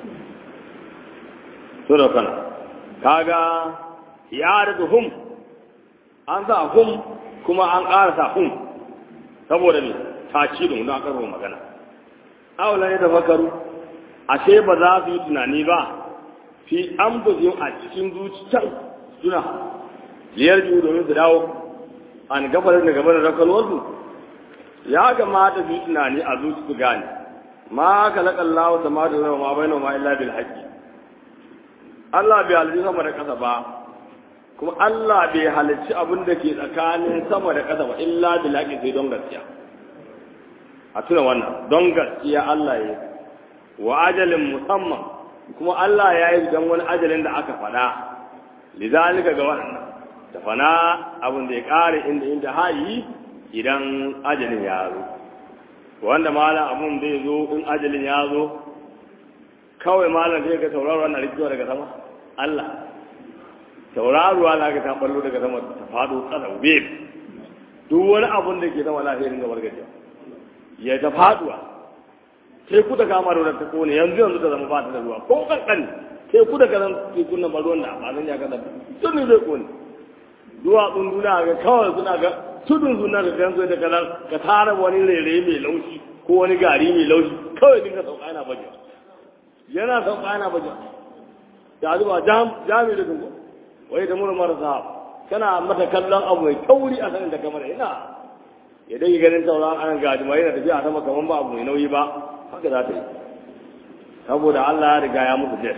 su raukana kaga ya da hum an sa hum kuma an ƙara sa hum saboda ne takidun don aka magana awla ne da fakaru ashe ba za su yi tunani ba fi an buzin a cikin zuciyar suna liyar biyu domin su dawo an gabar da gabar da rakalwarsu ya kamata su yi tunani a zuci su gane ma ka laƙa Allah ta ma da zama ma bai ma illa bil haƙƙi Allah bai halicci sama da ƙasa ba kuma Allah bai halicci abin da ke tsakanin sama da ƙasa ba illa bil haƙƙi sai don gaskiya a tuna wannan don gaskiya Allah ya wa ajalin musamman kuma Allah ya yi dan wani ajalin da aka faɗa lizalika ga wannan da fana abin da ya ƙare inda inda hayi idan ajalin ya zo wanda malam abun zai zo in ajalin ya zo kawai malam zai ga tauraro na rikiwa daga sama Allah tauraruwa na ga ta ballo daga sama ta faɗo ƙasa web duk wani abun da ke zama lafiyarin gabar gajiya ya ta faɗuwa sai ku da kama da ta kone yanzu yanzu ta zama ba ta da ruwa ko kankan sai ku da kazan tekun nan ba ruwan da ba zan ya kaza sun ne zai kone duwatsun duniya ga kawai suna ga tudun suna ga gansu da kaza ka tara wani rere mai laushi ko wani gari mai laushi kawai dinka sauka yana baje yana sauka yana baje da zuba jami da dungu wai da mura marasa kana mata kallon abu mai kauri a sanin da kamar ina ya dai ganin sauran an gaji mai yana tafiya sama kamar ba abu mai nauyi ba haka za ta yi saboda Allah ya riga ya musu jet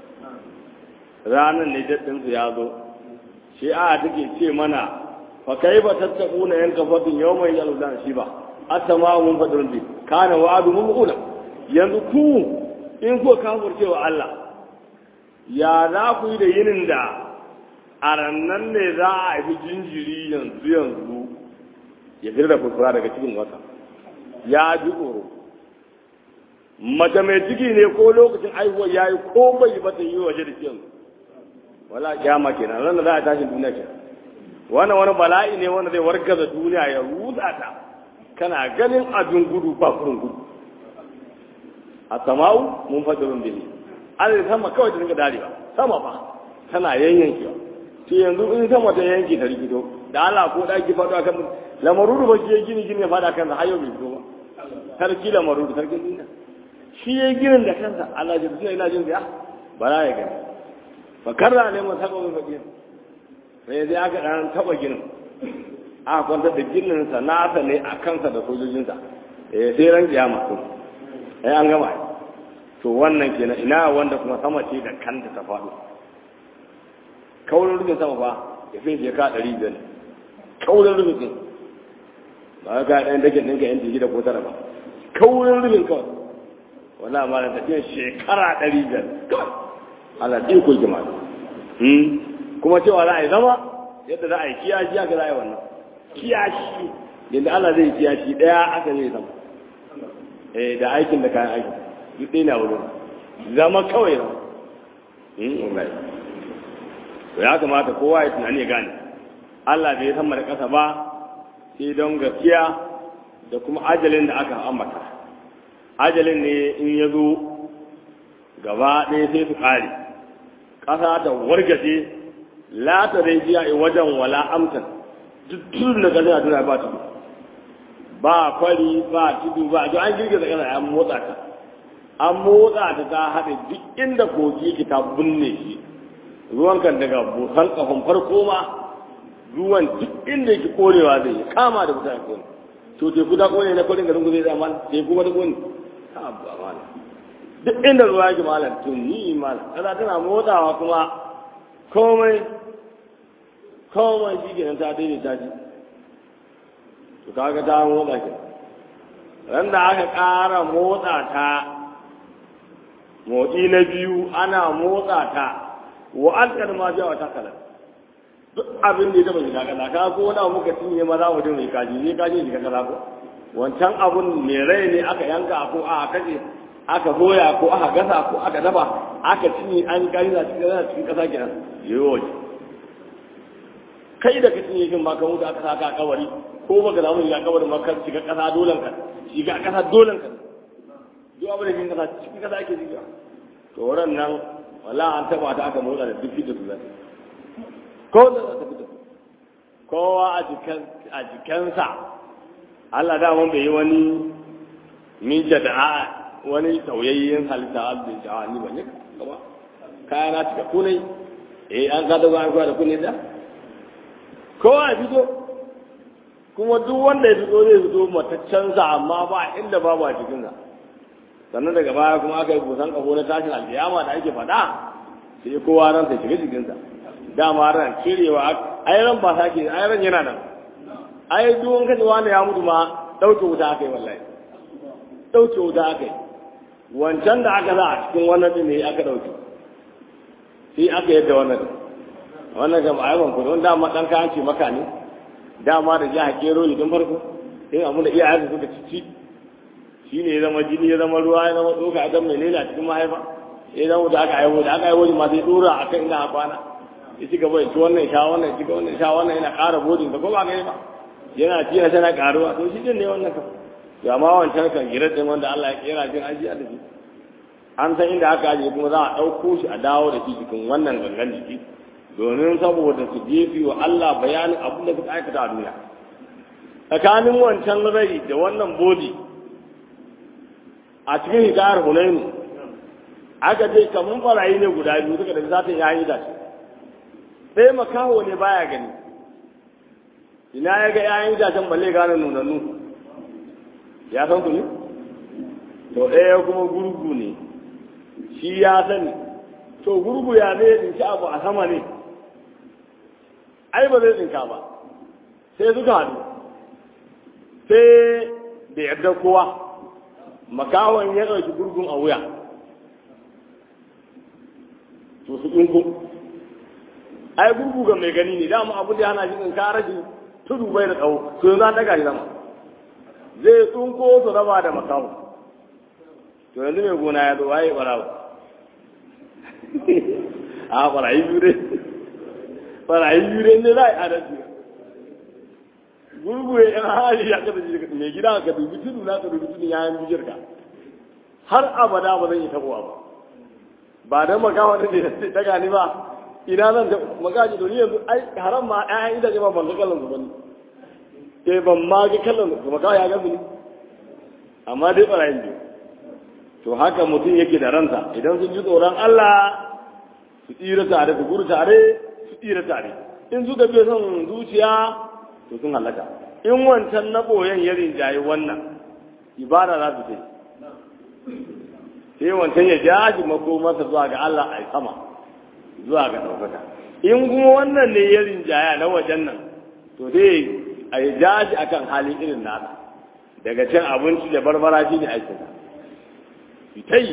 ranar ne jet ɗinsu ya zo shi a take ce mana fa kai ba tattaku na yanka fatin yau mai yaludan shi ba asama mun fadin bi kana wa'adu mun kula yanzu ku in ko kafirce wa Allah ya za ku yi da yinin da a rannan ne za a haifi jinjiri yanzu yanzu ya fira da furfura daga cikin wata ya ji tsoro mace mai ciki ne ko lokacin aihuwa ya yi ko bai ba ta yi waje da yanzu wala kyama kenan ran da za a tashin duniya kenan wannan wani bala'i ne wanda zai wargaza duniya ya rusa ta kana ganin abin gudu ba kurin gudu a sama'u mun fadirun bihi Allah sama kawai ta dinga darewa sama ba tana yayyankewa to yanzu in sama ta yanke ta rigido da Allah ko daki faɗo akan lamarudu ba shi ya gini gini ya faɗa kan har yau bai fito ba sarki lamarudu sarkin duniya shi ya ginin da kansa Allah ya tsaya ina jin ya bara ya gani fa karra ne mun saba mun fakir sai sai aka dan taba ginin aka kwantar da ginin sa nasa ne a kansa da sojojinsa eh sai ran kiyama to eh an gama to wannan kenan ina wanda kuma sama ce da kanta ta faɗo kaurin rufin sama fa ya fi je ka ɗari biyar kaurin rufin ba ka ɗan dake ɗinka yan jiki da ko tara ba kaurin rufin kawai wala ma da tafiya shekara ɗari biyar kawai ala ɗin ko jima kuma cewa za a yi zama yadda za a yi kiyashi aka za a yi wannan kiyashi yadda Allah zai kiyashi ɗaya aka zai zama eh da aikin da kayan aiki duk ɗaya na wurin zama kawai zama to ya kamata kowa ya tunani ya gane Allah bai san da ƙasa ba sai don gaskiya da kuma ajalin da aka ambata ajalin ne in ya zo gaba ɗaya sai su ƙare ƙasa ta wargaje la ta dai biya a wajen wala amtan duk tudun da ƙasa a duniya ba tudu ba kwari ba tudu ba to an girgiza ƙasa an motsa ta an motsa ta ta haɗe duk inda kogi ki ta binne shi ruwan kan daga busan kafin farko ma ruwan duk inda yake korewa zai yi kama da mutane kone to teku ta kone na kwarin garin ku zai zama teku wata kone ha ba malam duk inda ruwa yake malam to ni malam kaza tana motsawa kuma komai komai shi kenan ta daidaita shi to kaga ta motsa ke ran da aka ƙara motsa ta motsi na biyu ana motsa ta wa alƙar ma jawa ta kalar duk abin da ya taɓa shiga kaza ka ko wani abu muka cinye ma za mu dinga kaji ne kaji shiga kaza ko wancan abun mai rai ne aka yanka ko aka kace aka soya ko aka gasa ko aka dafa aka cinye an gari na cikin kaza cikin kasa kenan yayo kai da ka cinye shin ba ka mutu aka saka a kabari ko baka zamu shiga kabarin ma ka shiga kasa dolan ka shiga kasa dolan ka duk abin da cikin kasa cikin kasa ake shiga to wurin nan wala an taba ta aka motsa da duk da su ko da za ta fita kowa a jikan a jikansa Allah da mun bai yi wani min jada'a wani tauyayyen halitta abin jawa ni ban yi ba kaya na cika kunai eh an ka dago an kwa da kunai da kowa ya fito kuma duk wanda ya fito zai fito mataccensa amma ba inda babu a cikinsa sannan daga baya kuma aka yi busan kafo na tashin alkiyama da ake faɗa sai kowa ran sai shiga jikinsa dama ran cirewa ai ran ba sake ai ran yana nan ai duk wani kaji wani ya mutu ma ɗauke wuta aka yi wallahi ɗauke wuta aka yi wancan da aka za a cikin wannan din ne aka dauke sai aka yadda wannan din wannan ga ma'aiban ku don dama dan kayan ce maka ne dama da jiha kero ne don farko sai amma da iyayen suka cici shi ne ya zama jini ya zama ruwa ya zama tsoka a mai lela cikin mahaifa ya zama da aka aiwo da aka aiwo ma sai dora a kan ina a kwana ya ci gaba ya ci wannan sha wannan ya ci gaba wannan sha wannan yana ƙara bodin da ko ba gani ba yana ci yana tana ƙaruwa to shi din ne wannan kan ya ma wancan kan girar din wanda Allah ya kera jin ajiya da shi an san inda aka ajiye kuma za a ɗauko shi a dawo da shi cikin wannan gangan jiki domin saboda su jefi wa Allah bayanin abin da suka aikata a duniya tsakanin wancan rai da wannan bodi a cikin hikayar hunainu aka ce kamun barayi ne guda biyu suka da zatin yayi da shi sai makaho ne baya gani ina ya ga yayin itacen balle gane nunannu ya san ku ne to ɗaya kuma gurgu ne shi ya sani to gurgu ya zai tsinci abu a sama ne ai ba zai tsinka ba sai suka haɗu sai da yarda kowa makawon ya ɗauki gurgun a wuya to su ɗinku ai gurgu ga mai gani ne dama abu da hana shi tsinka rashin tudu bai da tsawo to yanzu an daga shi sama zai tsunko su raba da makawo to yanzu mai gona ya zo waye barawo a barayi biyu dai barayi biyu dai ne za a yi adalci gurguye yan hali ya kada shi mai gida ka dubi tudu na ka dubi tudu ya yi bijir ka har abada ba zan yi tabuwa ba ba dan makawa da ne daga ni ba ina zan da magaji to ni yanzu ai haram ma ƴaƴan itace ma ban ga kallon su bane eh ban ma ga kallon su makawa ya gasu ni amma dai barayin biyu to haka mutum yake da ransa idan sun ji tsoron Allah su tsira tare su guru tare su tsira tare in suka biya son zuciya to sun halaka in wancan na boyen ya rinjaye wannan ibada za su ce sai wancan ya jaji makomarsa zuwa ga Allah a sama zuwa ga ɗaukaka in kuma wannan ne ya rinjaya na wajen nan to dai a yi jaji akan halin irin nasa daga cin abinci da barbara shi ne aikinsa fitai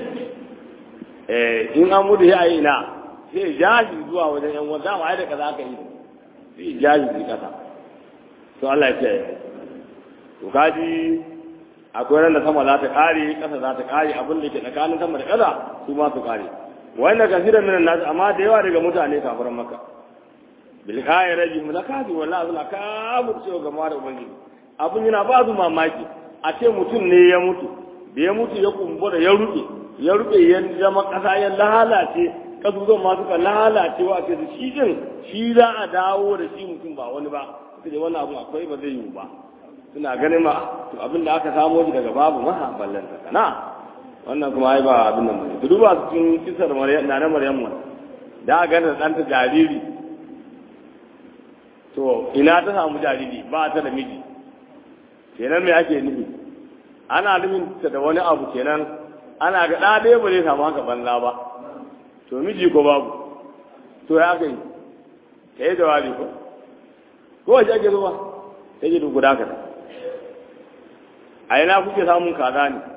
in an mutu ya yi na sai jaji zuwa wajen yan wanda ma da kaza aka yi sai jaji zai kasa to Allah ya ce to kaji akwai ran da sama za ta kare kasa za ta kare abin da ke tsakanin sama da kasa su ma su kare wanda kasiran minan nasu amma da yawa daga mutane kafiran maka bil kai raji mulakati wallahi suna kabur cewa gama da ubangiji abin yana ba su mamaki a ce mutum ne ya mutu da ya mutu ya kumbura ya rufe ya rufe ya zama kasa ya lalace kasuwan ma suka lalace wa ce shi din shi za a dawo da shi mutum ba wani ba suka ce wannan abu akwai ba zai yiwu ba suna ganin ma to abin da aka samo shi daga babu ma ballan kana wannan kuma ai ba abin nan bane ku duba cikin kisar maryam na na maryam da ga da ɗanta jariri to ina ta samu jariri ba ta da miji kenan me ake nufi ana nufin ta da wani abu kenan ana ga ɗa ɗaya ba zai samu haka banza ba to miji ko babu to ya kai ka yi jawabi ko ko wace ake zuwa sai ji guda ka a ina kuke samun kaza ne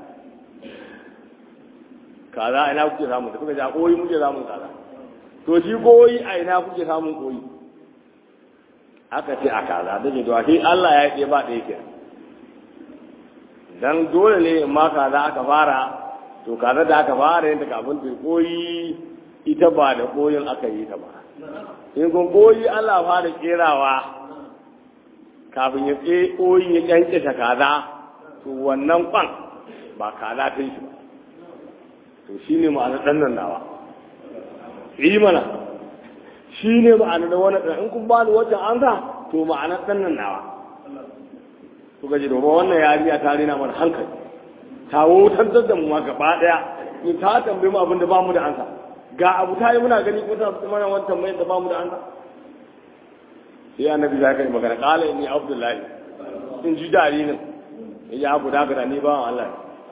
kaza a ina kuke samun da kuka ji a koyi muke samun kaza to shi koyi a ina kuke samun koyi aka ce a kaza da ke to shi Allah ya yi ba ɗaya kenan dan dole ne in ma kaza aka fara to kaza da aka fara yadda kafin ta koyi ita ba da koyin aka yi ta ba in kun koyi Allah fara kerawa kafin ya tsaye koyin ya kyankyashe kaza to wannan kwan ba kaza ta shi ba to shi ne ma'ana ɗan nan nawa yi mana shi ne ma'ana da wani ɗan in kun ba ni wajen an sa to ma'ana ɗan nan nawa kuka ji domin wannan yariya ta rina mana hankali ta wutar da mu ma gaba daya in ta tambaye mu abin da ba mu da ansa ga abu ta yi muna gani ko ta mana wani tambayar da ba mu da ansa sai annabi ya kai magana qala inni abdullahi in ji jaririn ya abu da ga ni ba Allah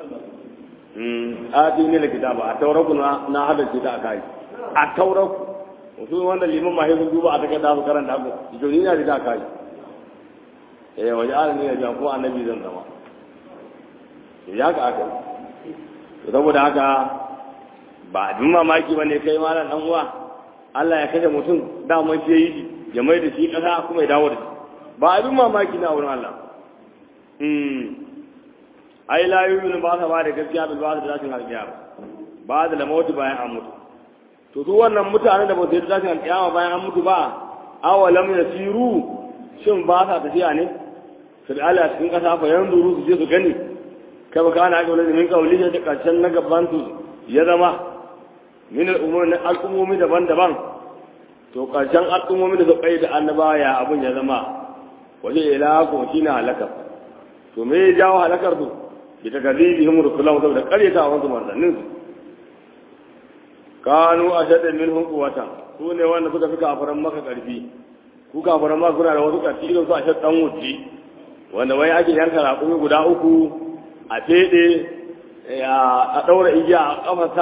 mm a ti ne kitaba a tauraku na na hada ce ta akai a tauraku wasu wanda liman mahaifin duba a take da su karanta ku joni na da akai eh waje alani ya jan kuma annabi zan zama ya ka aka saboda haka ba abin mamaki ba ne kai malam dan uwa Allah ya kashe mutum daman shi yi ya mai da shi kasa kuma ya dawo da shi ba abin mamaki na wurin Allah ai la yu'minu ba sa ba da gaskiya bil ba da tashin alƙiyama ba da lamauti bayan an mutu to su wannan mutanen da ba su yi tashin alƙiyama bayan an mutu ba awalam yasiru shin ba sa tafiya ne su da Allah cikin kasa fa yanzuru su je su gani kai ba kana ga wani min kauli da karshen na gaban su ya zama min al'ummomi daban-daban to karshen al'ummomi da su kai da annabawa ya abun ya zama waje ila ko shine halakar to me ya jawo halakar su bi ta gazi bihim rusulahu saboda karyata wasu manzannin su kanu ashadda minhum quwwatan su ne wanda suka fi kafaran maka karfi ku kafaran maka kuna da wasu karfi irin su ashad dan wuce wanda wai ake yanka raƙumi guda uku a fede a ɗaura igiya a ƙafasa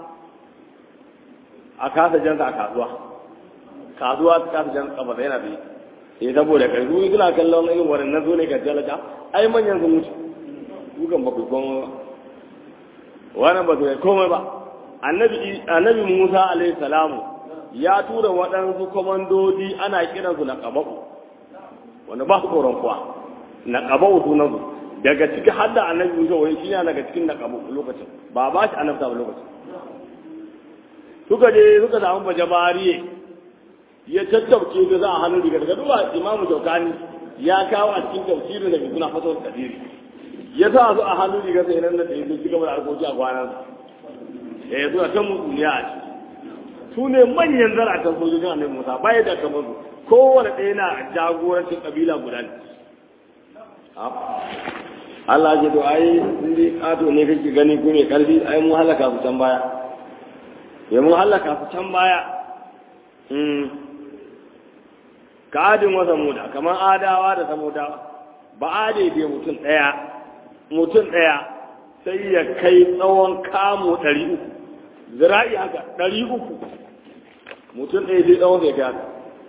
a kasa jansa a kasuwa kasuwa ta kasa jansa ƙafasa yana da sai saboda kai su suna kallon irin waɗannan zo ne ga jalaka ai manyan sun mutu dukan ba ku komai ba wannan ba su kai komai ba annabi annabi Musa alaihi salamu ya tura waɗansu komandodi ana kiransu na qababu wanda ba su tsoron kuwa na qababu sunan su daga ciki har da annabi Musa wai shi ne daga cikin na qababu lokacin ba ba shi annabta ba lokacin suka je suka samu bajabariye ya tattauce da za a hannun riga daga duba imamu shaukani ya kawo a cikin tafsirin da suna fasawar kadiri ya sa su a hannun riga sai nan da ta yi sun ci gaba da harkoki a kwanan ya yi suna ta mutsuniya a ciki su ne manyan zaratan sojojin annabi musa baya da kamar su kowane ɗaya na jagorancin kabila guda ne Allah ya to ai sun dai kato ne kake gani ko mai karfi ai mun halaka su can baya ya mun halaka su can baya kadin wa samuda kamar adawa da samudawa ba ade dai mutum ɗaya mutum ɗaya sai ya kai tsawon kamo ɗari uku zira'i haka ɗari uku mutum ɗaya sai tsawon sai kai haka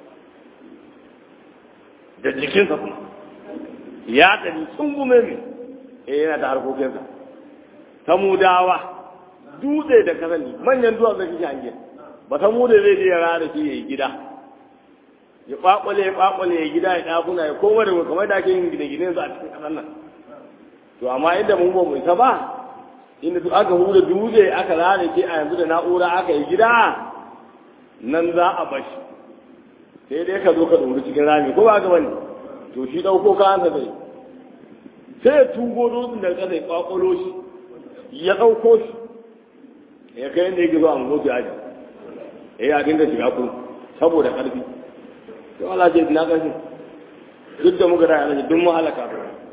da jikinsa kuma ya ɗari sun gume mai eh yana da harkokinsa samudawa dutse da kasani manyan duwatsu da kike hange ba samuda zai je ya rana shi ya yi gida ya kwakwale ya kwakwale ya gida ya ɗakuna ya koma da kamar da ake yin gine-gine su a cikin ƙasar nan to amma inda mun ba mu isa ba inda su aka huda dutse aka rane ke a yanzu da na'ura aka yi gida nan za a bashi sai dai ka zo ka ɗori cikin rami ko ba ka bane to shi ɗauko kayansa zai sai ya tugo dutsen daga ƙasa ya kwakwalo shi ya ɗauko shi ya kai yadda yake zo a mutu aji ya yi a dinga shiga kuma saboda ƙarfi to Allah ce na ƙarfi duk da muka da yana duk mu halaka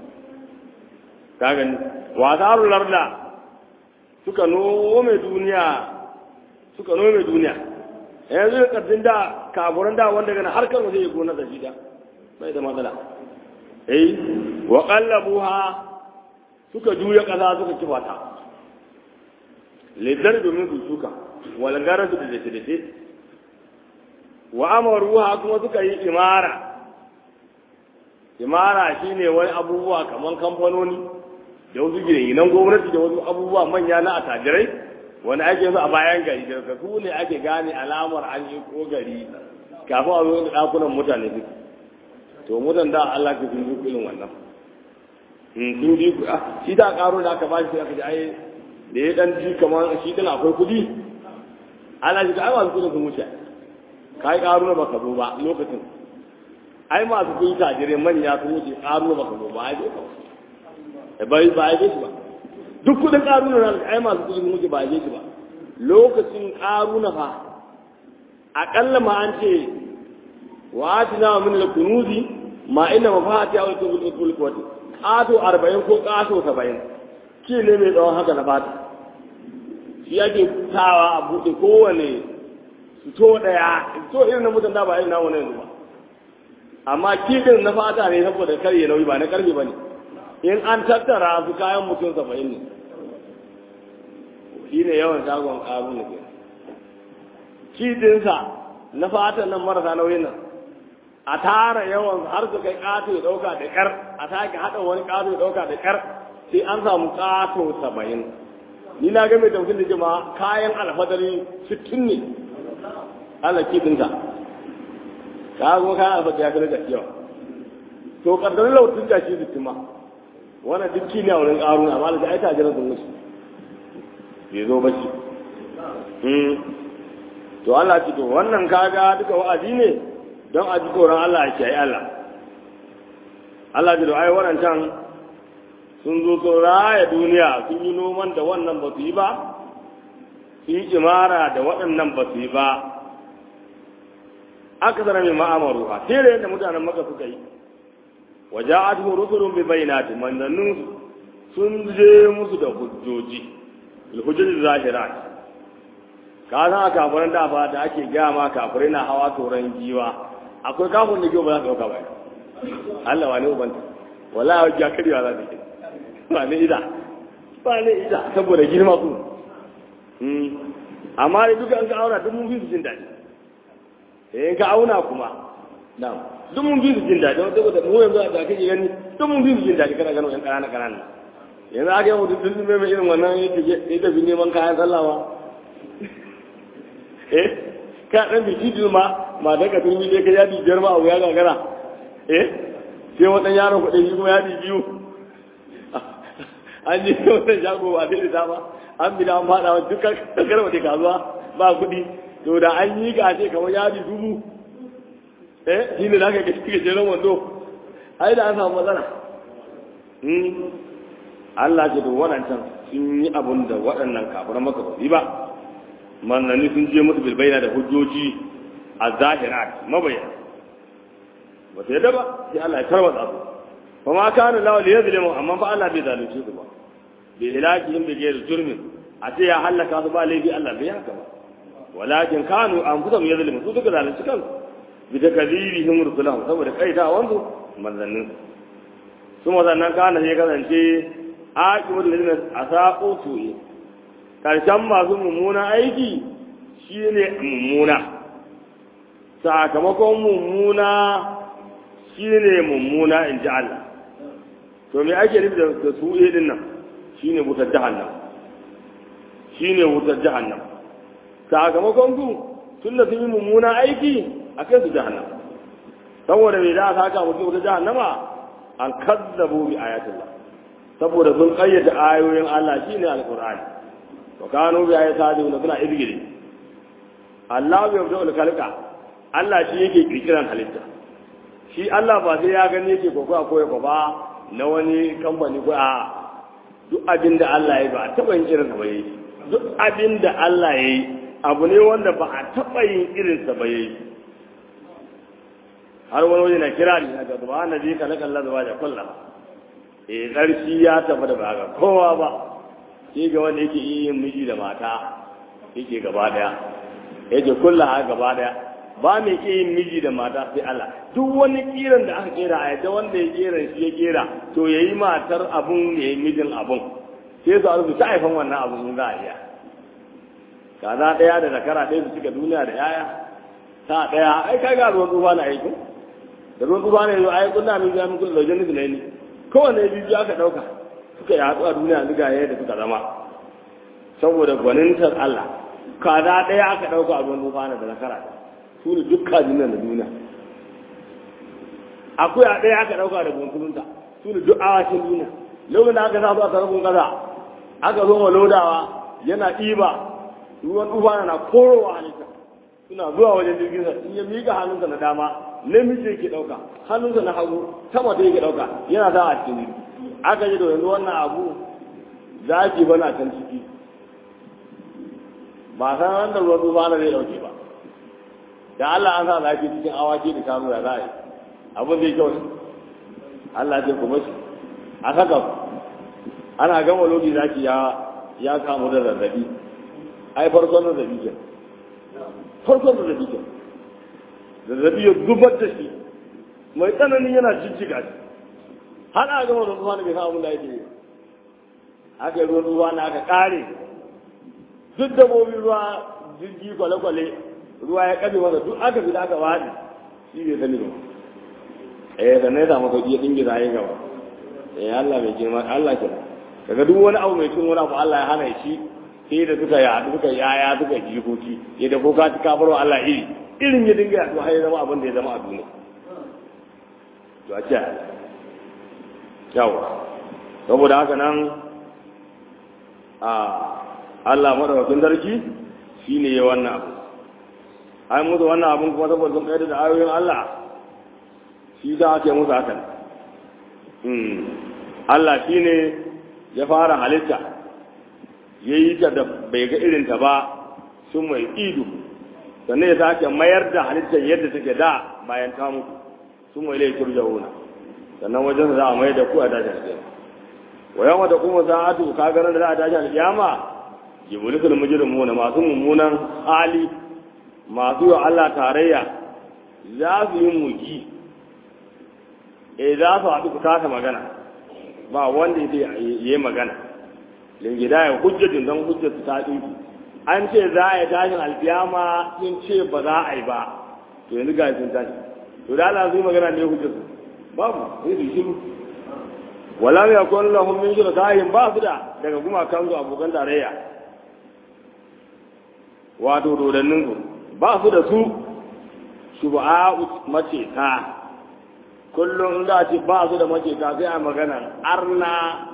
ka gani wasarun larda suka nome duniya suka nome duniya yanzu da ƙarfin da kafuran da wanda gana harkar waje ya gona da shi da bai da matsala eh wa qallabuha suka juya ƙasa suka kifa ta lidar domin su suka wal garasu da dace dace wa amaruha kuma suka yi imara imara shine wani abubuwa kaman kamfanoni da wasu gidan gwamnati da wasu abubuwa manya na atajirai wani ake su a bayan gari daga su ne ake gane alamar an yi ko gari kafin a zo da ɗakunan mutane su to mutan da Allah ka sun yi irin wannan sun ji shi da karo da aka bashi sai aka ji ai da ya dan ji kamar shi din akwai kuɗi ana ji ai masu kuɗin sun wuce kai karo na baka zo ba lokacin ai masu kuɗi tajirai manya sun wuce karo na baka zo ba ai ba bai ba ai shi ba duk kudin karuna na ai masu kudin muke ba je shi ba lokacin karuna fa akalla ma an ce wa atina min al-kunuzi ma inna mafati aw tubul tul qawti qato 40 ko qato 70 ki ne mai tsawon haka na fata shi yake tawa a bude kowane to daya to irin na mutan da ba irin na wani yanzu ba amma kidin na fata ne saboda karye nauyi ba na karfe bane in an tattara su kayan mutum saba'in ne shi ne yawan shagon ƙaru ne ke kidinsa na fatan nan marasa nauyin nan a tara yawan har su kai ƙato ya ɗauka da ƙyar a sake haɗa wani ƙato ya ɗauka da ƙyar sai an samu ƙato saba'in ni na ga mai tafsir da jama'a kayan alfadari sittin ne Allah kidinka ka go kayan alfadari ya kira gaskiya to kaddarin lautin da shi sittin ma wannan duk ne a wurin ƙarun amma da ai tajiran sun musu bai zo ba shi to Allah ce to wannan kaga duka wa'azi ne don a ji tsoron Allah a kiyaye Allah Allah ji da ai waɗancan sun zo sun raya duniya sun yi noman da wannan ba su yi ba sun yi imara da waɗannan ba su yi ba aka zara mai ma'amaru ha sai da yadda mutanen maka suka yi waja'atuhu rusulun bi bayyinati manzannin sun je musu da hujjoji hujjoji zahirat ka san a kafiran da ba da ake gaya ma kafirai na hawa toron giwa akwai kafin da giwa ba za su dauka ba Allah wa ne ubanta wallahi ya karya za su yi ba ne ida ba ne ida saboda girma ku amma da duka an ka auna duk mun fi su jin daɗi eh ka auna kuma na'am duk mun fi su jin daɗi wanda saboda mu yanzu da kake gani duk mun fi su jin daɗi kana gano yan ƙanana ƙanana yanzu aka yi mutum tun mai irin wannan ya tafi neman kayan sallawa eh ka dan biki din ma ma da ka turmi dai ka yadi biyar ma abu ya gagara eh sai wadan yaron kuɗi shi kuma yadi biyu an ji wannan shago ba sai da ba an bi da an fada wa dukkan kakar wata kasuwa ba kuɗi to da an yi ka ce kamar yadi dubu eh shi ne zaka ga shi jeren wando ai da an samu matsala Allah ce to waɗancan sun yi abun da waɗannan kafiran maka ba ba manzanni sun je musu bilbaina da hujjoji a zahirat mabayyana ba ta yadda ba sai Allah ya tarwatsa su fa ma kana lawa li yazlimu amma fa Allah bai zalunce su ba bi hilakihim bi ghairi jurmin a ce ya halaka su ba laifi Allah bai haka ba walakin kanu anfusahum yazlimu su duka zalunci kansu bi takdhibihim rusulahum saboda kaita wanzu manzannin su mazannan kana sai kasance aqibul ladina asaqu su'i karshen masu mummuna aiki shi ne mummuna sakamakon mummuna shi ne mummuna in ji Allah to me ake nufi da su din nan shi ne wutar jahannam shi ne wutar jahannam sakamakon su tun da sun yi mummuna aiki a kai su jahannam saboda me za a saka mutum wutar jahannama an kazzabu bi ayatullah saboda sun kayyade ayoyin Allah shine alqur'ani wa kanu bi ayati sadina suna izgiri Allah bai yabda kalka Allah shi yake kirkiran halitta shi Allah ba sai ya gani yake koko a koya ba na wani kamfani ko a duk abin da Allah ya ba a taɓa yin irinsa ba yayi duk abin da Allah ya yi abu ne wanda ba a taɓa yin irinsa ba yayi har wani waje na kira ni ga zuba na bi ka na kalla zuba da kullum eh ƙarshi ya tafi da ba ga kowa ba shi ga wanda yake yin miji da mata yake gaba daya yake kulla ha gaba daya ba mai ke yin miji da mata sai Allah duk wani kiran da aka kera a yadda wanda ya kera shi ya kera to yayi matar abun yayi mijin abun sai su arzu ta haifan wannan abun in za a iya kaza daya da zakara ɗaya su cika duniya da yaya ta daya ai kai ga ruwan tsufa na aiki da ruwan tsufa ne ai kunna min ga min kullu laujin ne ne kowanne biyu aka dauka suka yaɗu a duniya yanzu ga yadda suka zama saboda gwanintar Allah kaza ɗaya aka ɗauka a ruwan tufana da nakara su ne duk kajin nan da duniya akwai a ɗaya aka ɗauka da bunkulunta su ne duk awashin duniya lokacin da aka sa su a tarafin ƙasa aka zo wa lodawa yana ɗiba ruwan tufana na korowa halitta suna zuwa wajen jirgin sa in ya miƙa hannunsa na dama namiji yake ɗauka hannunsa na hagu sama ta yake ɗauka yana za a cikin jirgi aka ji da yanzu wannan abu za ki bana can ciki ba san ran da ruwan tsufa na zai dauke ba da Allah an sa zafi cikin awaki da kanu da za a yi abin zai kyau ne Allah zai kuma shi a saka ana gama lokaci zaki ya ya kamu da zazzabi ai farkon zazzabi ke farkon zazzabi ke zazzabi ya zubar da shi mai tsanani yana jijjiga shi har a gama ruwan ruwa da bai san abin da yake yi aka yi ruwan ruwa na aka kare duk dabbobin ruwa jirgi kwale-kwale ruwa ya kabe masa duk aka fi da aka wadi shi bai sani ba eh da ne samu sauki ya dingi zai gaba eh Allah mai girma Allah kira daga duk wani abu mai cin wani abu Allah ya hana shi sai da suka yaɗu suka yaya suka jikoki ya da ko ka ci kafar wa Allah iri irin ya dinga yaɗu har ya zama abin da ya zama a duniya to a ce yawa saboda haka nan a Allah madaukakin sarki shine ya wannan abu ai musu wannan abun kuma saboda sun kai da ayoyin Allah shi za a ce musu hakan Allah shine ya fara halitta ya yi ta da bai ga irinta ba sun mai ido sannan ya sake mayar da halittar yadda take da bayan ta mutu sun mai laifin jahuna sannan wajen za a mai da ku a tashi alƙiyama wa yawa da kuma sa'atu ka ganin da za a tashi alƙiyama jibulisul mujrimuna masu mummunan hali masu yi Allah tarayya za su yi mugi e za su haɗu ku kasa magana ba wanda ya yi magana lingida ya hujjatun don hujjatu ta ɗinki an ce za a yi tashin alfiyama sun ce ba za a yi ba to yanzu ga sun tashi to da Allah su yi magana ne hujjatu babu sai su shiru wala mai akwai lahun min shirka kayan ba su da daga gumakan su abokan tarayya wato dodannin su ba su da su shuba'a mace ta kullum za a ce ba su da mace ta sai a magana arna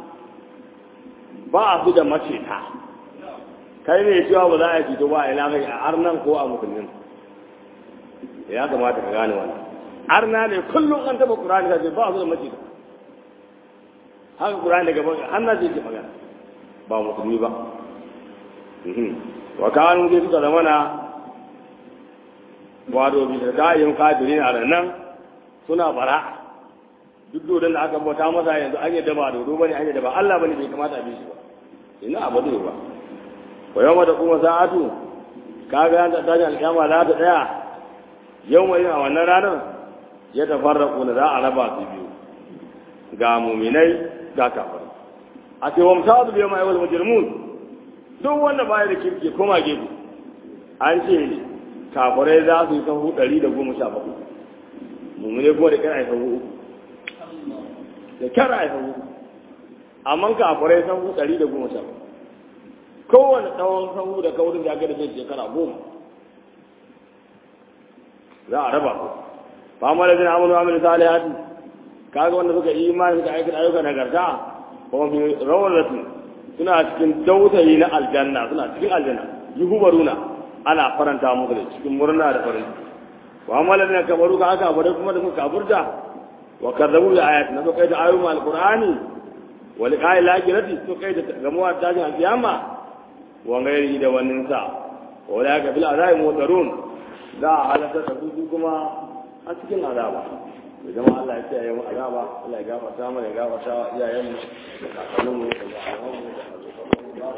ba su da mace ta kai ne cewa ba za a fito ba a ilakai a arnan ko a musulmin ya kamata ka gane wannan arna ne kullum an taba kurani ka ce ba su da mace ta haka kurani daga baka an na ce ke magana ba musulmi ba wa kanu dai suka zama na wato bisa kayan kafirin a nan suna bara duk dodon da aka bauta masa yanzu an yadda ba dodo bane an yadda ba Allah bane bai kamata a bi shi ba ina abu ne ba wa yawma da kuma sa'atu kaga an ta tashi alƙiyama za ta tsaya yau mai a wannan ranar ya tafarraku na za a raba su biyu ga muminai ga kafir a ce wa musadu biyu mai wal mujrimun duk wanda baya da kirki koma gefe an ce kafirai za su yi sahu ɗari da goma sha bakwai mummune kuma da kira a sahu uku da kira a sahu uku amma kafirai sahu ɗari da goma sha bakwai kowane tsawon sahu da kaurin ya gada zai shekara goma za a raba ku fama da zina amonu amin salihati kaga wanda suka yi imani suka aikata ayyuka nagarta kuma fi rawar da su suna cikin dautayi na aljanna suna cikin aljanna yi hubaruna ana faranta musu da cikin murna da farin wa amala ne kabaru ka aka bare kuma da suka kafurta wa kadzabu bi ayati na kai da ayoyin alqur'ani wa liqa'i lakirati to kai da gamuwa tajin alkiyama wa gairi da wannan sa wa la ka bil azai mutarun za a halaka da su kuma a cikin azaba da jama'a Allah ya kiyaye mu azaba Allah ya gafarta mana ya gafarta iyayen mu da kakannin mu